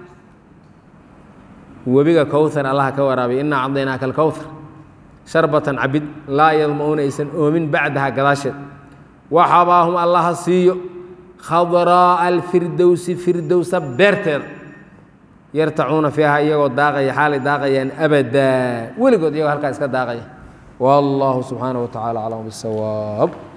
webiga kowhar allah ka waraabiyo inaa cadaynaaka alkowhar sharbatan cabid laa yadma'uuna aysan oomin bacdaha gadaasheed waxabaahum allaha siiyo khadraa'a alfirdowsi firdowsa beerteeda yartacuuna fiiha iyagoo daaqaya xaalay daaqayaan abadaa weligood iyagoo halkaa iska daaqaya wallahu subxaanaه wa tacala aclam bisawaab